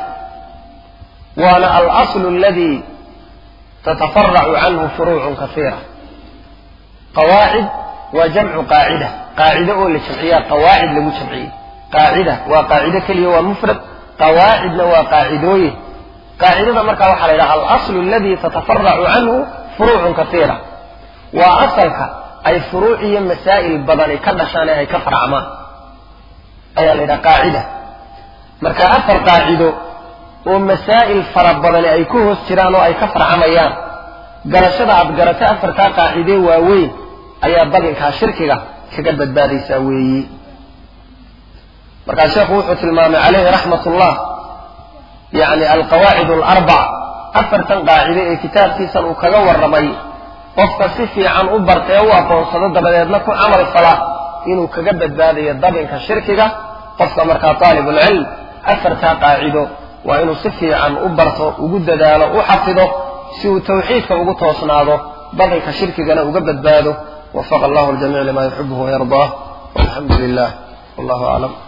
waana alaslu aladi tatafaracu canhu furuucun kasiira qawaacid waa jamcu qaacida qaacido oo la jamciyaa qawaacid lagu jamciyey qaacida waa qaacido keliya waa mufrad qawaacidna waa qaacidooyin qaacidada markaa waxaa la yidhaha alaslu aladi tatafaracu canhu furuucun kasiira waa asalka ay furuuc iyo masaa'il badani ka dhashaan ee ay ka faracmaan ayaa la yidhaha qaacida marka afar qaacido oo masaa'il fara badani ay ku hoos jiraan oo ay ka farcamayaan garashada aad garato afartaa qaacidee waaweyn ayaa dabinkaa shirkiga kaga badbaadaysaa weeyi markaa sheekhu wuxuu tilmaamay calayhi raxmat ullah yacni alqawaacid alarbac afartan qaacide ee kitaabkiisan uu kaga warramay qofka si fiican u barta ee u aqoonsado dabadeedna ku camal fala inuu kaga badbaadayo dabinka shirkiga qofka markaa taalibulcilm afartaa qaacido waa inuu si fiican u barto ugu dadaalo u xafido si uu tawxiidka ugu toosnaado dabinka shirkigana uga badbaado wafaqa allahu ljamiic lima yuxibuhu wayardaah walxamdu lilah wallahu aclam